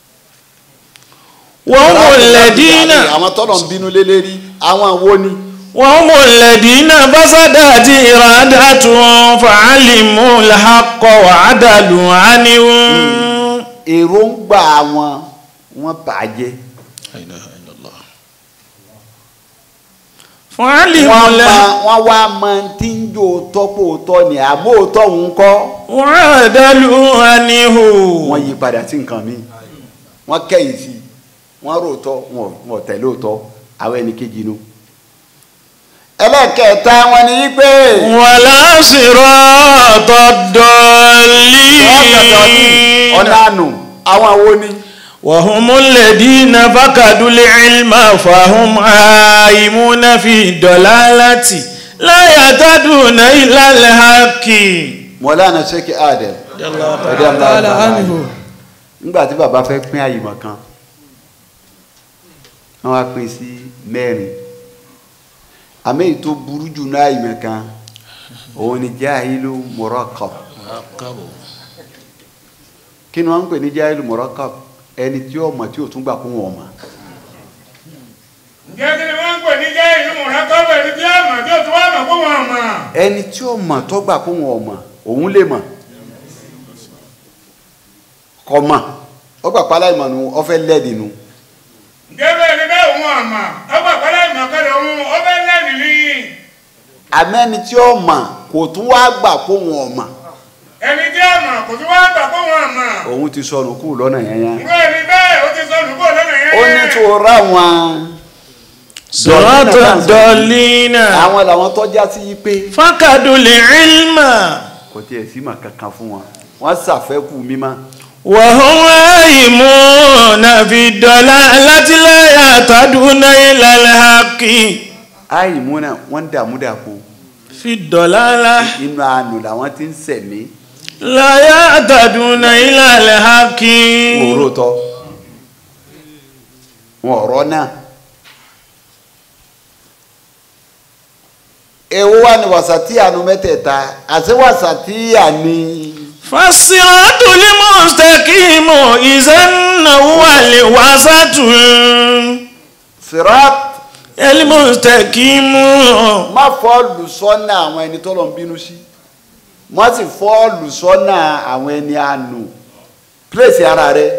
وهم الذين àwọn tọ́lọ̀ ń bínú lélẹ́rí àwọn wo ni. وهم الذين فسدت إرادتهم فعلموا الحق وعدلوا عنه èròǹgbà wọn wọn bàjẹ́ فعلموا wọ́n الحق ma wọ́n wá mọ tí ń jò tọ́pọ̀ tọ́ ni àbó tọ́ ń kọ́ وعدلوا عنه wọ́n yí padà sí nǹkan mi wọ́n kẹ́yìn sí wọ́n rò tọ́ wọn ò tẹ̀lé òtọ́ àwọn ẹni kejì nu. ẹlẹ́kẹ̀ẹ́ta wọn ni yí pé ولا صراط الضالين ọ̀nà àánú àwọn wo ni. وهم الذين فقدوا العلم فهم عائمون في الضلالة لا يهتدون إلى الحق mọ̀lánà ṣẹ́kì adẹ̀ ẹ̀dẹ̀ àmàlà nígbà tí bàbá fẹ́ pín àyìmọ̀ kan wọ́n wá pín sí mẹ́rin àmì èyí tó burú jù náà àyìmọ̀ kan òun ni jahilu murakkab kí ni wọ́n ń pè ní jahilu murakkab ẹni tí ó mọ̀ tí ò tún gbà kún wọn mọ̀ ǹjẹ́ kí ni wọ́n ń pè ní jẹ́ ìlú mọ̀lákọ́bẹ̀ ní bí àmọ̀ tí ó tún wà mọ̀ kó wọn mọ̀. ẹni tí ó mọ̀ tó gbà kún wọn mọ̀ òun lè mọ̀ kò mọ̀ ó gbà pálá ìmọ̀ nu ó fẹ́ lẹ́ẹ̀dì nu ǹjẹ́ bẹ́ẹ̀ ni bẹ́ẹ̀ òun àmọ̀ ọgbà pálá ìmọ̀kẹ́lẹ̀ òun ó fẹ́ lẹ́nu ní. àmẹ́ni tí ó mọ̀ kò tún wá gbà kún wọn mọ̀ ẹni tí àmọ̀ kò tún wá gbà kó wọn mọ̀. òun ti sọnù kúrò lọ́nà yẹn yẹn ǹjẹ́ ẹni bẹ́ẹ̀ ó ti sọnù kó lọ́nà yẹn. ó ní tó ra wọn صراط الضالين àwọn làwọn tọ́já sí yí pé فقدوا العلم kò tiẹ̀ sí mà kankan fún wọn wọ́n ṣàfẹ́kù mímọ́ وهم عائمون في الضلالة لا يهتدون إلى الحق àìmúnà wọ́n ń dààmú dàpọ̀ في الضلالة inú àánú làwọn ti ń sẹ̀mí لا يهتدون إلى الحق òró tọ́ wọn ọ̀rọ̀ náà èwo wà ní wàsàtíyà nu mẹ́tẹ̀ẹ̀ta àti wàsàtíyà ni فالصراط المستقيم إذا هو الوسط sirat المستقيم má fọ́ọ̀lù sọ́nà àwọn ẹni tó lọ ń bínú sí má sì fọ́ọ̀lù sọ́nà àwọn ẹni àánú pílẹ̀sì ara rẹ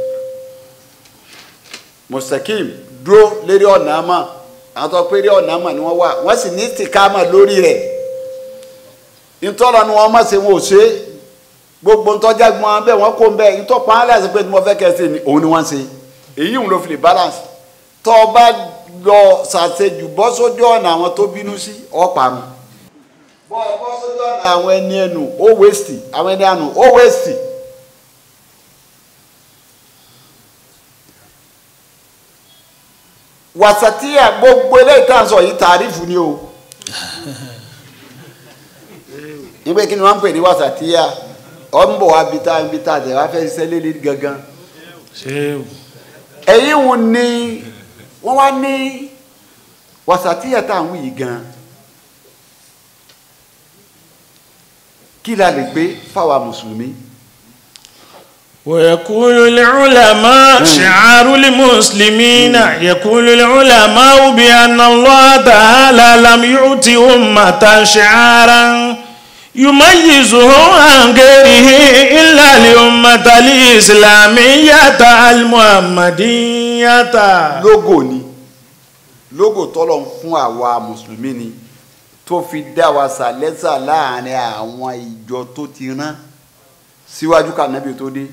mustakim dúró lérí ọ̀nà àmà àwọn tó pé rí ọ̀nà àmà ni wọ́n wà wọ́n sì ní tìkámà lórí rẹ̀ ntọ́lọ ni wọ́n má ṣe wọn ò ṣe gbogbo ntọ́jà gbọ́n bẹ́ẹ̀ wọ́n kó bẹ́ẹ̀ ntọ́pọ̀ á láti pé tí mo fẹ́ kẹ́ ẹ ṣe ni òun ni wọ́n ṣe èyí ń lo fi lè balance tọ́ ọ bá lọ ṣàṣejù bọ́ sójú ọ̀nà àwọn tó bínú sí ọ̀parun bọ́ ọ bọ́ sójú ọ̀nà àwọn ẹni ẹnu ó wéṣì àwọn ẹni àánú ó wéṣì. wàsàtíyà gbogbo eléyìí tá à ń sọ yìí tàrífù ni o nígbà kí ni wọ́n ń pè ní wàsàtíyà ọ̀ ń bọ̀ wá bí tá bí tá àtẹ̀ wá fẹ́ ṣiṣẹ́ lélẹ̀ gangan ẹ̀yìn wò ni wọ́n wá ní wàsàtíyà tá à ń wí yìí gan kí la lè gbé fáwa mùsùlùmí ويقول العلماء شعار المسلمين يقول العلماء بأن الله تعالى لم يؤت أمة شعارا يميزهم عن غيره إلا الأمة الإسلامية المحمدية lógò ni lógò tọ́lọ̀ ń fún àwa mùsùlùmí ni tó fi dá wa sàlẹ́sà láàrin àwọn ìjọ tó ti rán síwájú ká nábì tó dé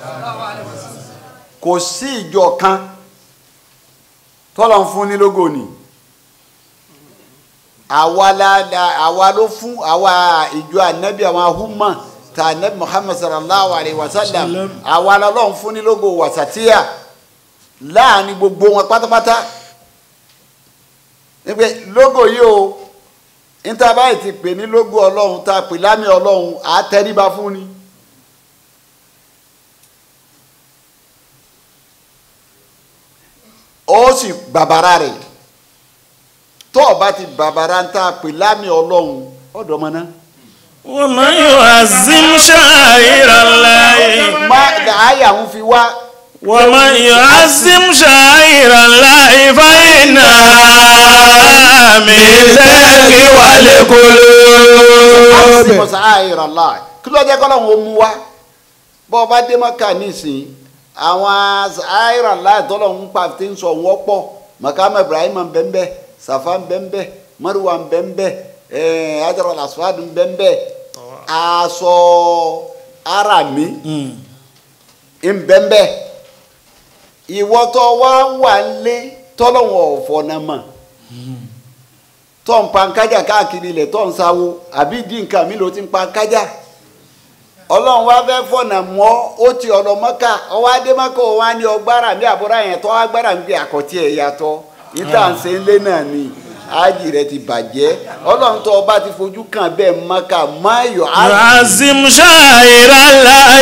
kò sí ìjọ kan tọ́lọ̀ ń fún ní lógò ni àwa la la- àwa ló fún àwa ìjọ ànábì àwọn ahúmọ̀ ta ànábì muhammad sallallahu alayhi wa sallam àwa la lọ́n fún ní lógò wàsàtíyà láàrin gbogbo wọn pátápátá nígbẹ lógò yìí o níta báyìí ti pè ní lógò ọlọ́run tá a pè lámì ọlọ́run à á tẹríba fún ni. ó sì bàbàrà rẹ̀ tó o bá ti bàbàrà ń tá a pè lámì ọlọ́run ọ̀dọ́ ọmọ náà. ومن يعظم شعائر الله má àyà ń fi wá ومن يعظم شعائر الله فإنها من تقوى القلوب mọ̀sá àìrà láì kí ló jẹ́ kọ́ lọ́hún ó mú wá bọ́ ọba dé mọ́kà nísìnyí àwọn àìrà láì tọ́lọ́hún pa ti ń sọ wọ́n pọ̀ mọ̀kámẹ́ ibrahim bẹ́ńbẹ́ safa bẹ́ńbẹ́ mariwa bẹ́ńbẹ́ ẹ̀ẹ́d ajara lasfad bẹ́ńbẹ́ aṣọ arami bẹ́ńbẹ́ ìwọ́tọ̀ wá wà lé tọ́lọ́hún ọ̀fọ̀ náà mọ̀ tó ń pa nkájà káàkiri ilẹ̀ tó ń sáwó àbí ìdí nǹkan mi ló ti ń pa nkájà ọlọ́run wá fẹ́ fọ̀nà mọ́ ó ti ọ̀nà mọ́kà ọwọ́ adémọ́kà ó wá ní ọgbára mi àbúrò yẹn tó agbára mi bí àkọ́tì ẹ̀ yàtọ̀ níta ń ṣe ń lé náà ni ájì rẹ ti bàjẹ́ ọlọ́run tó ọba ti fojú kàn bẹ́ẹ̀ mọ́kà máyọ̀ á يعظم شعائر الله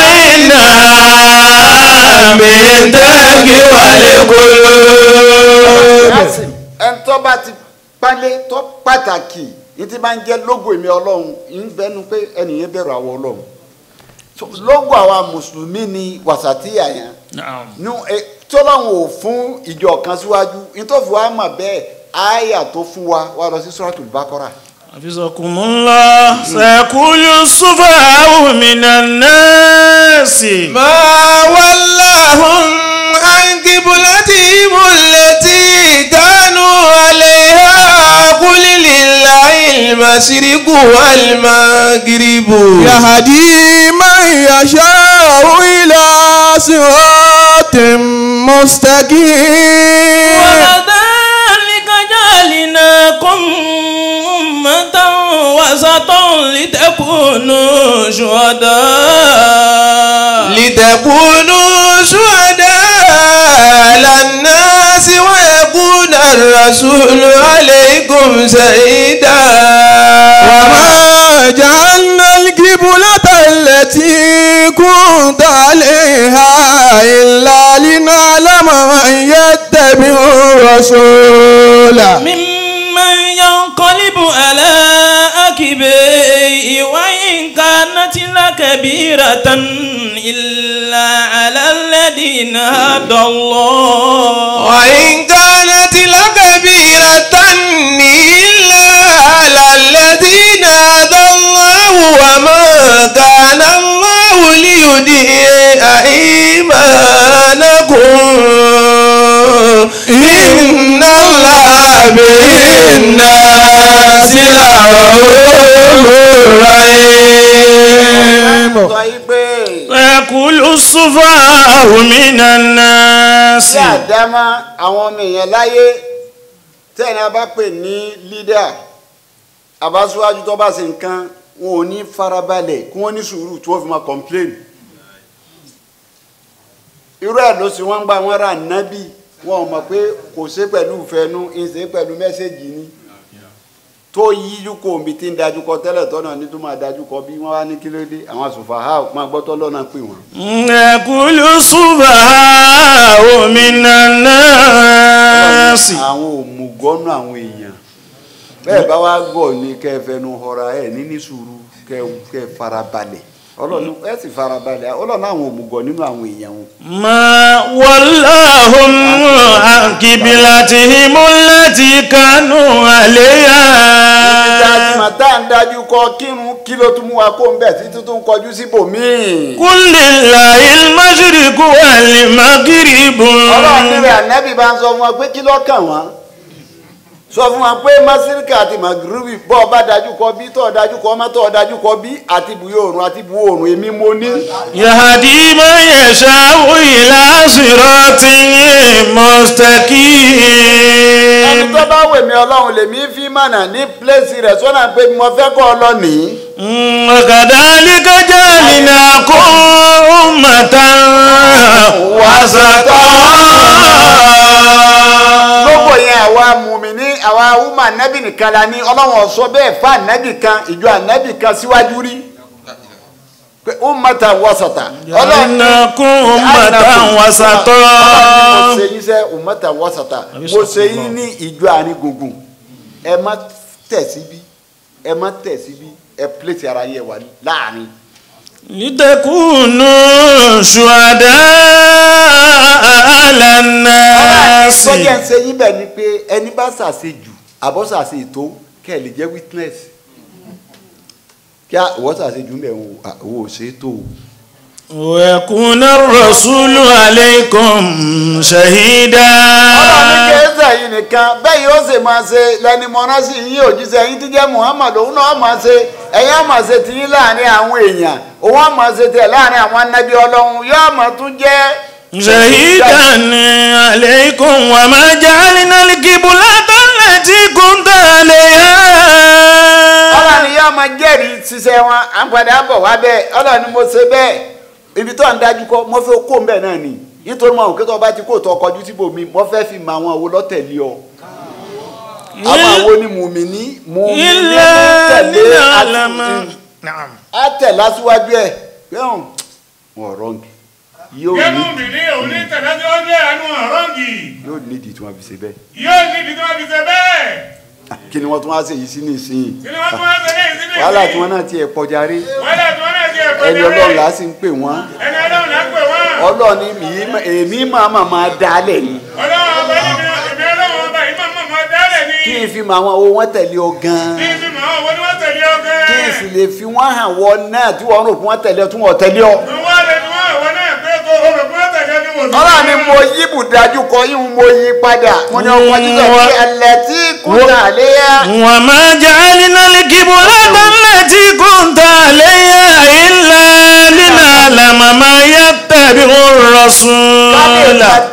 فإنها من تقوى القلوب Yasin, ẹni tó bá ti pálé tó pàtàkì ní ti máa ń jẹ́ lógo èmi ọlọ́run ń bẹnu pé ẹnìyẹn bẹ̀rù àwọn ọlọ́run So, lógo àwa mùsùlùmí ni wàsàtìyà yẹn نعم nu ẹ tọ́lọ́run ò fún ìjọ kan síwájú nítòfin wa mà bẹ́ẹ̀ àyà tó fún wa wà lọ sí suratul Baqara حفظكم الله سيقول السفهاء من الناس ما ولاهم عن قبلتهم التي كانوا عليها قل لله المشرق والمغرب يهدي من يشاء إلى صراط مستقيم وكذلك جعلناكم أمة وسطا لتكونوا شهداء الرسول عليكم شهيدا وما جعلنا القبلة التي كنت عليها إلا لنعلم من يتبع الرسول ممن ينقلب على عقبيه وإن كانت لكبيرة إلا على الذين هدى الله وإن كانت لكبيرة إلا على الذين هدى الله وما كان الله ليضيع إيمانكم إن الله بالناس لرؤوف رحيم sọ yí pé يقول السفهاء من الناس sí àdámá àwọn ọmọ èèyàn láyé tẹ́ni a bá pè ní lídà àbáṣíwájú tó bá ṣe nǹkan wọn ò ní farabalẹ̀ kí wọ́n ní sùúrù tí wọ́n fi máa complain irú ẹ̀ ló sì wọ́n ń gba wọn ra nábì wọn ò mọ̀ pé kò ṣe pẹ̀lú ìfẹ́nu ìṣe pẹ̀lú mẹ́sẹ̀gì ni tó yíjú kò omi tí ń dájú kọ tẹ́lẹ̀ tọ́nà ní tó máa dájú kọ bí wọ́n wá ní kí ló dé àwọn àsùnfàhà máa gbọ́tọ́ lọ́nà pè wọ́n. يقول السفهاء من الناس àwọn òmùgọ́nù àwọn èèyàn bẹ́ẹ̀ bá wá gbọ́ ní kẹfẹ́nu họra ẹ̀ níní sùúrù kẹ kẹ farabalẹ̀ ọlọ́run ẹ sì farabalẹ̀ ọlọ́run àwọn òmùgọ̀ nínú àwọn èèyàn wọn. ما ولاهم عن قبلتهم التي كانوا ìdá عليها àtìmọ̀ tá à ń dájú kọ kírun kí ló tún mú wa kó ń bẹ̀ títí tó ń kọjú síbòmíì. قل لله المشرق والمغرب ọlọ́run nílẹ̀ ànẹ́bí bá ń sọ fún wa pé kí ló kàn wọ́n sọ fún wa pé masirika àti magrubi bọ́ ọ bá dájú kọ bí tọ́ ọ dájú kọ ọmọ tọ́ ọ dájú kọ bí àti ibùyọ oòrùn àti ibùwọ̀ oòrùn èmi mo ní. يهدي من يشاء إلى صراط ẹni مستقيم tó bá wèmí ọlọ́run lèmi fi mọ̀nà ní pílẹ̀sì rẹ̀ sọ́nà pé mo fẹ́ kọ́ ọ lọ nìyí. وكذلك جعلناكم أمة وسطا lóko yẹn àwa mùmíní àwa wúmà nẹ́bì nìkan la ní ọlọ́run ọ̀sọ́ bẹ́ẹ̀ fún ànẹ́bì kan ìjọ ànẹ́bì kan síwájú rí pé ó mọ̀ta wọ́sọ̀tà جعلناكم أمة وسطا mo ṣe yín sẹ́ ó mọ̀ta wọ́sọ̀tà mo ṣe yín ní ìjọ àárín gbùngbùn ẹ má tẹ̀ síbí ẹ má tẹ̀ síbí ẹ pílẹ̀sì ara yẹ wà láàrin. لتكونوا شهداء على الناس sọ́jà ń ṣe yín bẹ́ẹ̀ ni pé ẹni bá ṣàṣe jù àbọ̀ ṣàṣe ètò kẹ́ ẹ lè jẹ́ witness kí àwọ̀ ṣàṣe jù mẹ́ wo ò ṣe é tó o. ويكون الرسول عليكم شهيدا ọlọ́run ní kẹ́sà yìí nìkan bẹ́ẹ̀ yóò ṣe máa ṣe lẹ́ni mọ́ná sí yín òjíṣẹ́ yín tí jẹ́ muhammad òun náà máa ṣe ẹ̀yin á máa ṣe tiyín láàrin àwọn èèyàn òun á máa ṣe tiẹ̀ láàrin àwọn anábì ọlọ́run yóò máa tún jẹ́ شهيدا عليكم وما جعلنا القبلة التي كنت عليها ọlọ́run yóò máa jẹ́rìí ṣiṣẹ́ wọn à ń padà bọ̀ wá bẹ́ẹ̀ ọlọ́run ni mo ṣe bẹ́ẹ̀ ibi tó ń dájú kọ́ mo fẹ́ kó ń bẹ̀ náà ni nítorí mo àwọn kí tó bá ti kó tó ọkọjú síbò mi mo fẹ́ fi mọ àwọn àwo lọ́tẹ̀lé ọ àwọn àwo ni mùmíní mùmíní إلا tẹ̀lé لنعلم àti نعم á tẹ̀ lásìwájú ẹ̀ pẹ́hùn wọn rọ́ǹgì yóò Yẹ́mú ní mi ní òun ní tẹ̀lẹ́síwájú ẹ̀ àánú ọ̀rọ̀ǹgì. yóò nídìí tí wọ́n fi ṣe bẹ́ẹ̀ Yóò ní ibi tí wọ́n fi ṣe bẹ́ẹ̀. kí ni wọ́n tún wá ṣe yìí sí nísìnyí Kí ni wọ́n tún wá ṣe ní ìsinmi? wàhálà tí wọ́n náà tiẹ̀ kọjá rí Wàhálà tí wọ́n náà ti ẹ̀kọ́ ẹni ọlọ́run là á sì ń pè wọ́n Ẹni ọlọ́run là ń pè wọ́n. ọlọ́run ni mi- èmi máa máa máa dálẹ̀ ni Ọlọ́run ọba yìí mi èmi ọlọ́run ọba yìí máa máa máa dálẹ̀ ni. kí n fi mọ àwọn owó wọn tẹ̀lé ọ gan-an Kí n fi mọ̀ ọ́ wo ni wọ́n tẹ̀lé ọgẹ́. kí n sì lè fi wọ́n hàn wọ́n náà tí wọ́n rò fún wọn tẹ̀lé ọ tí wọ́n tẹ̀lé ọ. Wọ́n lè ní wọ́n àwọn náà pé kó o rò pé wọ́n tẹ̀lé ní wòsàn. ọlọ́run ni mo yí bùdájú kọ yín mo yí padà mo ní ọkọ̀ jíjọ pé ẹlẹ́ tí kúta léyà. وما جعلنا القبلة التي كنت عليها إلا لنعلم من يتبع kábíyèsí الرسول tẹ̀lé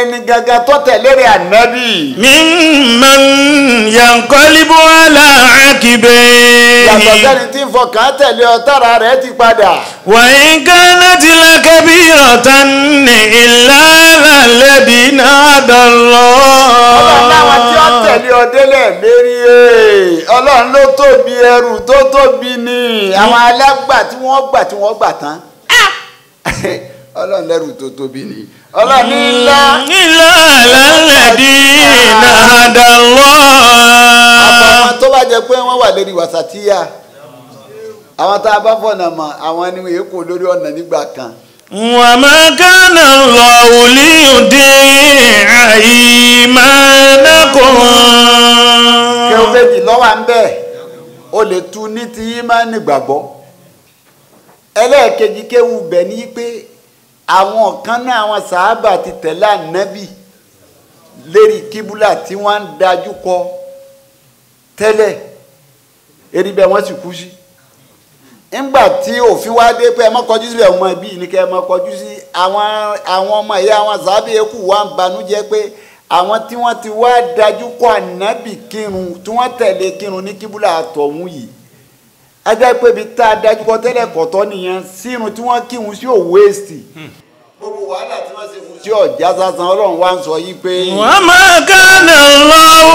ẹni gangan tó tẹ̀lé rẹ̀ ànábì ممن ينقلب على yàtọ̀ عقبيه sẹ́ni tí ń fọkàn tẹ̀lé ọ tára rẹ̀ ti padà وإن كانت لكبيرة إلا على الذين هدى ọlọ́run láwọn tí ó الله tẹ̀lé ọ délẹ̀ lérí ẹ̀ ọlọ́run ló tóbi ẹrù tó tóbi ni àwọn alágbà tí wọ́n gbà tí wọ́n gbà tán ọlọ́run lẹ́rù tó tóbi ni ọlọ́run ní ńlá إلا على الذين هدى الله àfọwọ́n tó bá jẹ pé wọ́n wà lórí wàsàtíyà àwọn tá a bá fọ̀nà mọ̀ àwọn ni wọ́n èkó lórí ọ̀nà nígbà kan وما كان الله ليضيع إيمانكم kéwọ́n méjì lọ́wọ́ à ń bẹ̀ o lè tu ní ti ìmánì gbàgbọ́ ẹlẹ́ẹ̀kejì kéwù bẹ̀ ní pé àwọn kan náà àwọn sàábà ti tẹ̀lé ànábì lérí kíbúlà tí wọ́n ń dájú kọ tẹ́lẹ̀ eri bẹ́ẹ̀ wọ́n sì kú sí ńgbà tí òfin wá dé pé ẹ má kọjú síbẹ̀ ọmọ ẹbí ní kẹ́ ẹ má kọjú sí àwọn àwọn ọmọ ìyá àwọn sàábà eku wa ń banújẹ́ pé àwọn tí wọ́n ti wá dájú kọ ànábì kírun tí wọ́n tẹ̀lé kírun ní kíbúlà àtọ̀hún yìí ajá pé ibi tá a dájú kọ tẹ́lẹ̀ kọ̀tọ́ nìyẹn sírun tí wọ́n kírun sí òwò èsì gbogbo wàhálà tí wọ́n ṣe fún sí ọ̀já sásán ọlọ́run wá ń sọ yìí pé وما كان الله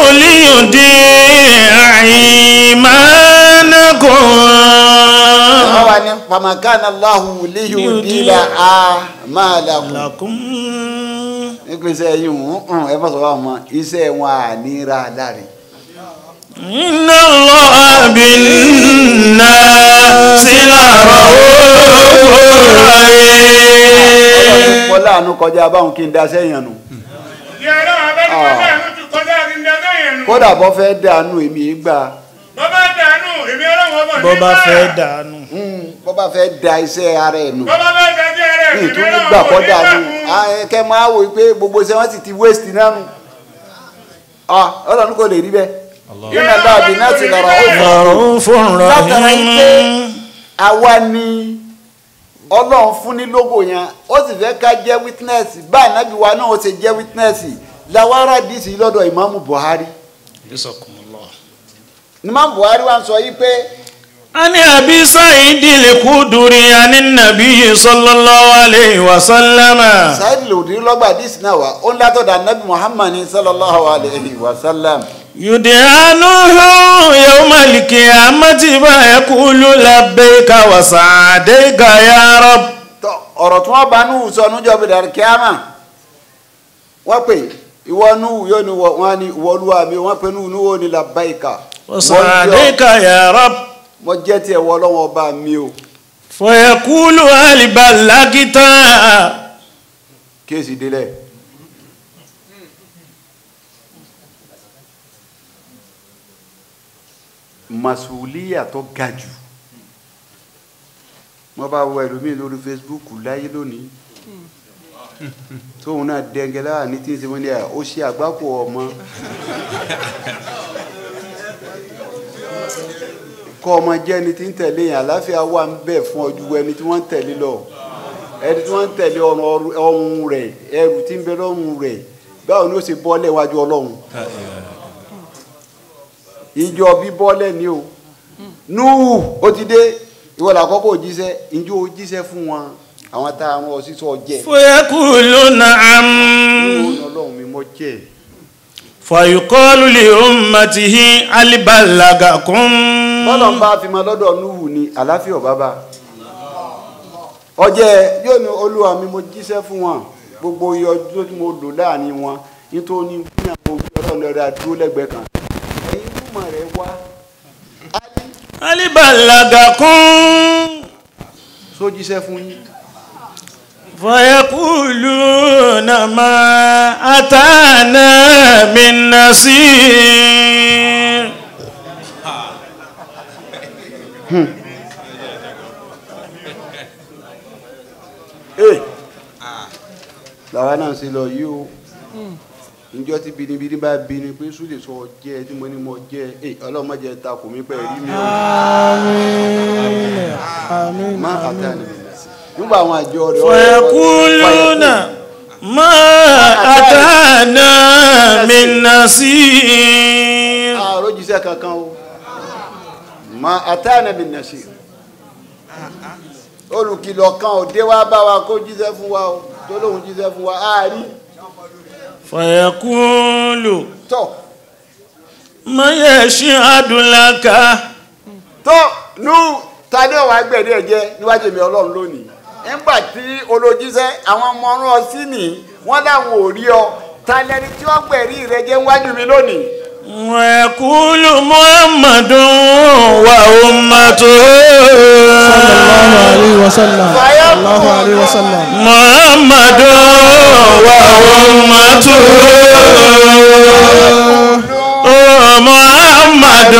ليضيع إيمانكم wọ́n wà ní pamakana Allahu liyudila a'malakum لكم nípasẹ̀ ẹ̀yìn hùn ẹ fọ́sọ̀ wà mọ́ iṣẹ́ wọn à ní ra láre. إن الله بالناس لرؤوف رحيم wọ́n láàánú kọjá báwọn kí n da sẹ́yìn nù Ìyá ọlọ́run abẹ́rẹ́ bẹ́ẹ̀ ló ti kọjá kí n dáná yẹn nù. kódà bọ́ fẹ́ dànù èmi yìí gbà Bọ́ bá dànù, èmi ọlọ́run ọmọ bó bá nígbà. fẹ́ dànù Mm, bọ́ bá fẹ́ da iṣẹ́ ara ẹ̀ nù Bọ́ bá fẹ́ dájú ẹrẹ́, èmi nítorí ọlọ́run gbà ọmọ kọ́ nígbà dànù fún. kẹ́ máa wò pé gbogbo iṣẹ́ wọn sì ti waste náà nù Ah, ọlọ́run kò lè rí bẹ́ẹ̀ iná láàbì náà ti lọ́rọ̀ ó fọ́ رؤوف látara yìí pé رحيم àwa ni ọlọ́run fún ní lógo yẹn ó sì fẹ́ ká jẹ́ witness bá ànábì wa náà ó ṣe jẹ́ witness làwárà dìísì lọ́dọ̀ ìmáàmù Buhari ìmáàmù Buhari wa ń sọ yìí pé عن أبي سعيد الخدري عن النبي صلى الله عليه وسلم sáyẹ́dì lòdì lọ́gbà dìísì náà wá ó ń látọ̀dọ̀ ànábì Muhammad sallallahu alayhi wa sallam يدعى نوح يوم القيامة فيقول لبيك وسعديك يا رب tọ ọ̀rọ̀ tí wọ́n bá nù sọ níjọ́ bí dàrí kíámà wọ́n pè ìwọ nù yóò ní wọ́n ní ìwọ olúwa mi wọ́n pè nù níwò ní làbáyìíkà وسعديك يا رب mo jẹ́ tiẹ̀ wọ́ lọ́wọ́ ọba mi o فيقول هل بلغت kéèsì délẹ̀ masuliya tó ga jù wọ́n bá wọ ẹlòmíì lórí Facebook láyé lónìí tóun náà dẹ́ngẹ́lá ní tí ń ṣe wọ́n ní à ó ṣe àgbákò ọmọ kọ́ ọmọ jẹ́ ẹni tí ń tẹ̀lé yẹn àláfíà wà ń bẹ̀ fún ọdún ẹni tí wọ́n ń tẹ̀lé lọ ẹni tí wọ́n ń tẹ̀lé ọrùn rẹ̀ ẹrù tí ń bẹ lọ́rùn rẹ̀ báwo ni ó ṣe bọ́lẹ̀ wájú ọlọ́run ìjọ bí bọ́lẹ̀ ni o núhù ó ti dé ìwọ làkọ́kọ́ òjíṣẹ́ ìjọ òjíṣẹ́ fún wọn àwọn tá a rán ọ sísọ jẹ فيقول نعم Núhù ọlọ́run mi mọ́ jẹ́ فيقال لأمته هل بلغكم bọ́lọ̀ ń bá fi mọ lọ́dọ̀ núhù ni àláfíà bàbá ọjẹ́ yóò ní olúwa mi mo jíṣẹ́ fún wọn gbogbo iye ọdún tí mo lò láàrin wọn nítorí ní àwọn òbí ọlọ́run rẹ̀ dúró lẹ́gbẹ̀ẹ́ kan ẹ̀yin túmọ̀ rẹ̀ wá هل بلغكم só jíṣẹ́ fún yín فيقولون ما أتانا من نصير ee làwa náà ṣe lọ yìí o njọ tí binibini bá bini pé sùn lè sọ jẹ tí mo ní mo jẹ ee ọlọmọdé ta kò mí pẹ rí mi o má àtàlẹ nígbà àwọn àjọ rẹ فيقولون ما أتانا من نصير àròjíṣẹ́ kankan o ma atana bin nasir olùkìlọ̀ kan ò dé wá bá wa kó jíṣẹ́ fún wa o tó lóun jíṣẹ́ fún wa àárí فيقول tọ́ من يشهد لك tó nú ta ní ọ̀wá gbẹ̀dẹ̀ ẹ̀jẹ̀ níwájú mi ọlọ́run lónìí nígbà tí olójíṣẹ́ àwọn ọmọ ọrùn ọsí nì wọ́n láwọn ò rí ọ ta lẹni tí wọ́n gbẹ̀rí rẹ jẹ́ níwájú mi lónìí ويقول محمد وأمته الله عليه وسلم الله عليه وسلم محمد وأمته محمد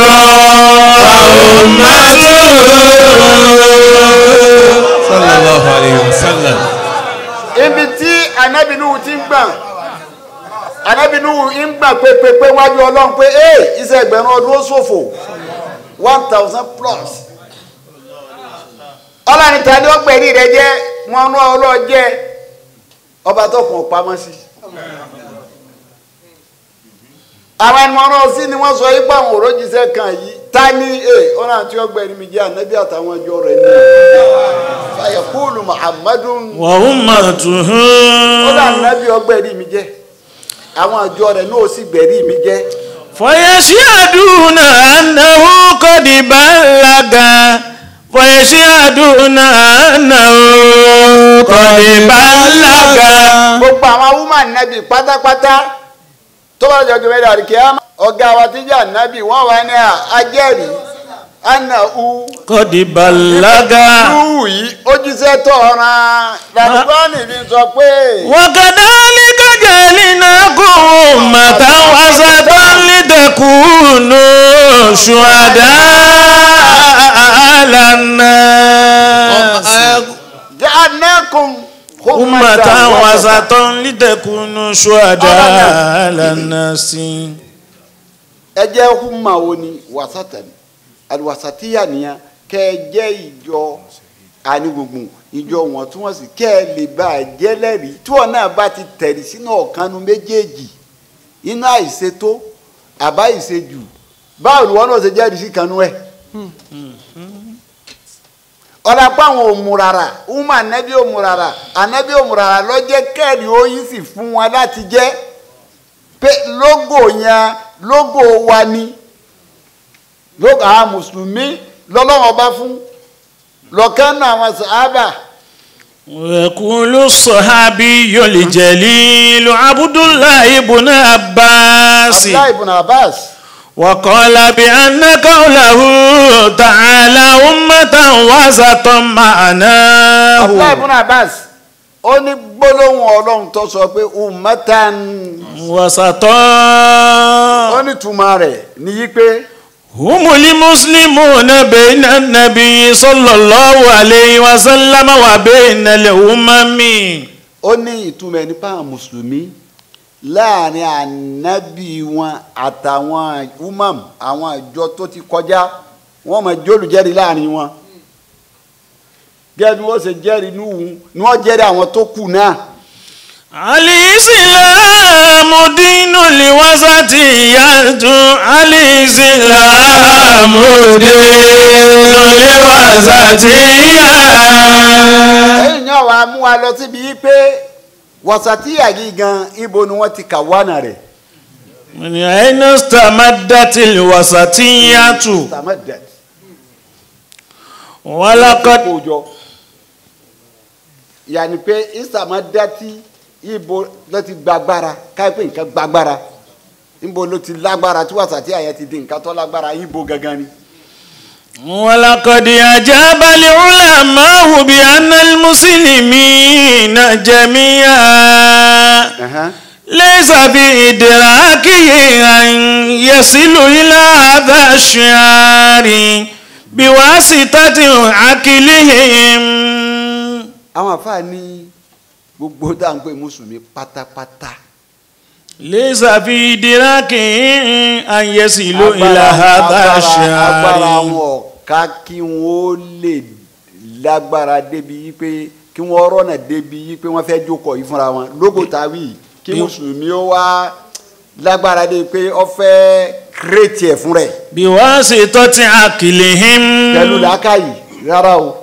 وأمته sallallahu alayhi wa sallam. ibi tí anábìnú ti ń gbà anábìnú ń gbà pépépé wájú ọlọ́run pé ee iṣẹ́ ẹgbẹ̀rún ọdún ó ṣòfò one thousand plus ọlọ́run ta ni ó gbẹ̀rí rẹ jẹ́ wọn rán ọlọ́ọ̀ jẹ́ ọba tó kàn pamọ́ sí àwọn ẹni wọn rán sí ni wọ́n sọ yí pé àwọn òrójìṣẹ́ kan yìí ta ni ee ọ̀nà àti ọgbẹ̀rí mi jẹ́ ànábì àtàwọn ọjọ́ rẹ̀ ní fàyẹ̀kúlù muhammadun وأمته ó dà nábì ọgbẹ́rí mi jẹ́ àwọn àjọ rẹ̀ náà ó sì gbẹ̀rí mi jẹ́ فيشهدون أنه قد بلغ فيشهدون أنه قد بلغ gbogbo àwọn woman nábì pátápátá tó bá jọ gbẹmẹdẹ àríkè ọ̀gá wa tí jà nábì wọ́n wà ní ajẹ́rìí ana u قد بلغ lúwù yìí ó jíṣẹ́ tọ̀ ọ̀ràn làlùbọ́ọ̀nì fi sọ pé وكذلك جعلناكم أمة وسطا لتكونوا شهداء على الناس ja'alnakum أمة وسطا لتكونوا شهداء على الناس ẹ jẹ́ húmà wo ni wasatan aliwasatiya nìyẹn kẹ́ ẹ jẹ́ ìjọ anigbùngbùn ìjọ wọn tí wọ́n sì kẹ́ ẹ lè bá a jẹ́ lẹ́rìí tí wọ́n náà bá ti tẹ̀rí sínú ọ̀kanu méjèèjì iná àìṣètò àbá ìṣèjù báwo ni wọ́n náà ṣe jẹ́rìí sí kanú ẹ̀ ọ̀dà pa àwọn òmùràrà húmà ànábì òmùràrà ànábì òmùràrà lọ́jẹ́ kẹ́rì oyin sì fún wọn láti jẹ́ pé lógò yẹn lógò wa ni lógò àwọn mùsùlùmí lọ́lọ́wọ́ bá fún lọ́kàn náà àwọn sàábà ويقول الصحابي الجليل عبد الله بن عباس abdullahi ibn abbas وقال بأن قوله تعالى أمة وسطا abdullahi معناه ibn abbas ó ní gbólóhùn ọlọ́run tó sọ pé ummatan وسطا ó ní túmọ̀ rẹ̀ níyí pé هم المسلمون بين النبي صلى الله عليه وسلم وبين الأمم ó ní ìtumọ̀ ẹni pa àwọn mùsùlùmí láàrin ànábì wọn àtàwọn umam àwọn àjọ tó ti kọjá wọn máa jólùjẹ́rìí láàrin wọn gẹ́gẹ́ bí wọ́n ṣe jẹ́rìí núhùn ni wọ́n jẹ́rìí àwọn tó kù náà الإسلام دين الوسطية الإسلام دين الوسطية ẹ̀yìn náà wàá mú wa lọ síbi yìí pé wọ̀sàtíyà yìí gan ibo ni wọ́n ti kà wánà rẹ̀ من أين استمدت الوسطية tamadat ولقد kójọ yàní pé ìsàmọ́dátì ibo ló ti gbàgbára káyipé nǹkan gbàgbára ibo ló ti lágbára tí wàsàtíyà yẹn ti di nǹkan tó lágbára ibo gangan ni. ولقد أجاب العلماء بأن المسلمين جميعا ليس بإدراكه أن يصل إلى هذا الشعار بواسطة عقلهم àwọn àfáà ní gbogbo tá à ń pè mùsùlùmí pátápátá ليس في إدراكه أن يصل إلى هذا agbára الشعار wọn ká kí wọn ó lè lágbára débi wípé kí wọ́n rọ́nà débi yí pé wọ́n fẹ́ jókòó yìí fúnra wọn lógo tàwí kí mùsùlùmí ó wá lágbára dé pé ó fẹ́ kírètì ẹ̀ fún rẹ̀ biwasitati akilihim pẹ̀lú làákàyè rárá o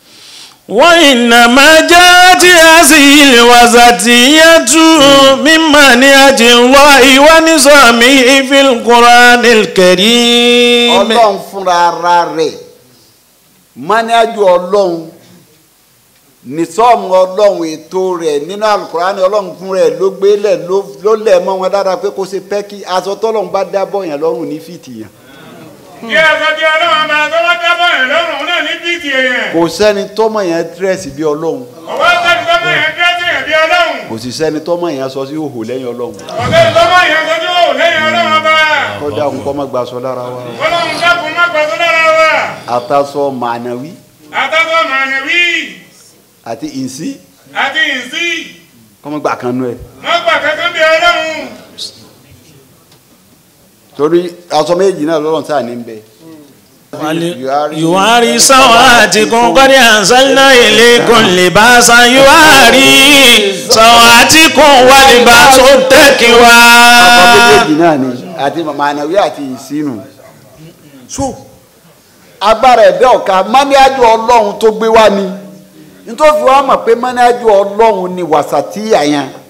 وإنما جاءت هذه الوسطية من منهج الله ونظامه في القرآن الكريم ọlọ́run fúnra ara rẹ̀ mọ́níájú ọlọ́run nìsọ́ọ̀mù ọlọ́run ètò rẹ̀ nínú alukurani ọlọ́run fún rẹ̀ ló gbélẹ̀ ló- ló lẹ̀ mọ́ wọn dáadáa pé kó ṣe pẹ́kí aṣọ tọ́lọ́run bá dábọ̀ yẹn lọ́rùn ní fìtì yẹn kí aṣọ tí ọlọ́run bá tó bá dábọ̀ yẹn lọ́rùn náà ní bíìtì èèyàn. kò sẹ́ni tọ́mọ̀ yẹn dírẹ́sì bí ọlọ́run ọ̀wọ́ sẹ́ni tó mọ̀ yẹn dírẹ́sì yẹn bí ọlọ́run. kò sì sẹ́ni tọ́mọ̀ yẹn sọ sí òhò lẹ́yìn ọlọ́run ọ̀sẹ̀ tó mọ̀ yẹn sọ́jú ò lẹ́yìn ọlọ́run ọba. kọ́dà ń kọ́ mọ́ gbaṣọ lára wa ọlọ́run dákun má gbàgbọ́ lára wa. àtàṣọ mànàwí àtàkọ́ mànìwí àti ìsí àti ìsí kọ́ mọ́ gbà kan nú ẹ̀ má gbà kankan bí ọlọ́run. torí aṣọ méjì náà lọ́rùn sáà ní bẹ́ẹ̀. يواري سواتكم قد أنزلنا إليكم لباسا يواري سواتكم ولباس ọkọ التقوى méjèèjì náà ni àti mànàwí àti ìsínú so agbára ẹ̀dá ọ̀ka mọ́níájú ọlọ́run tó gbé wá ni nítorí wàá mọ̀ pé mọ́níájú ọlọ́run ni wàsàtíyà yẹn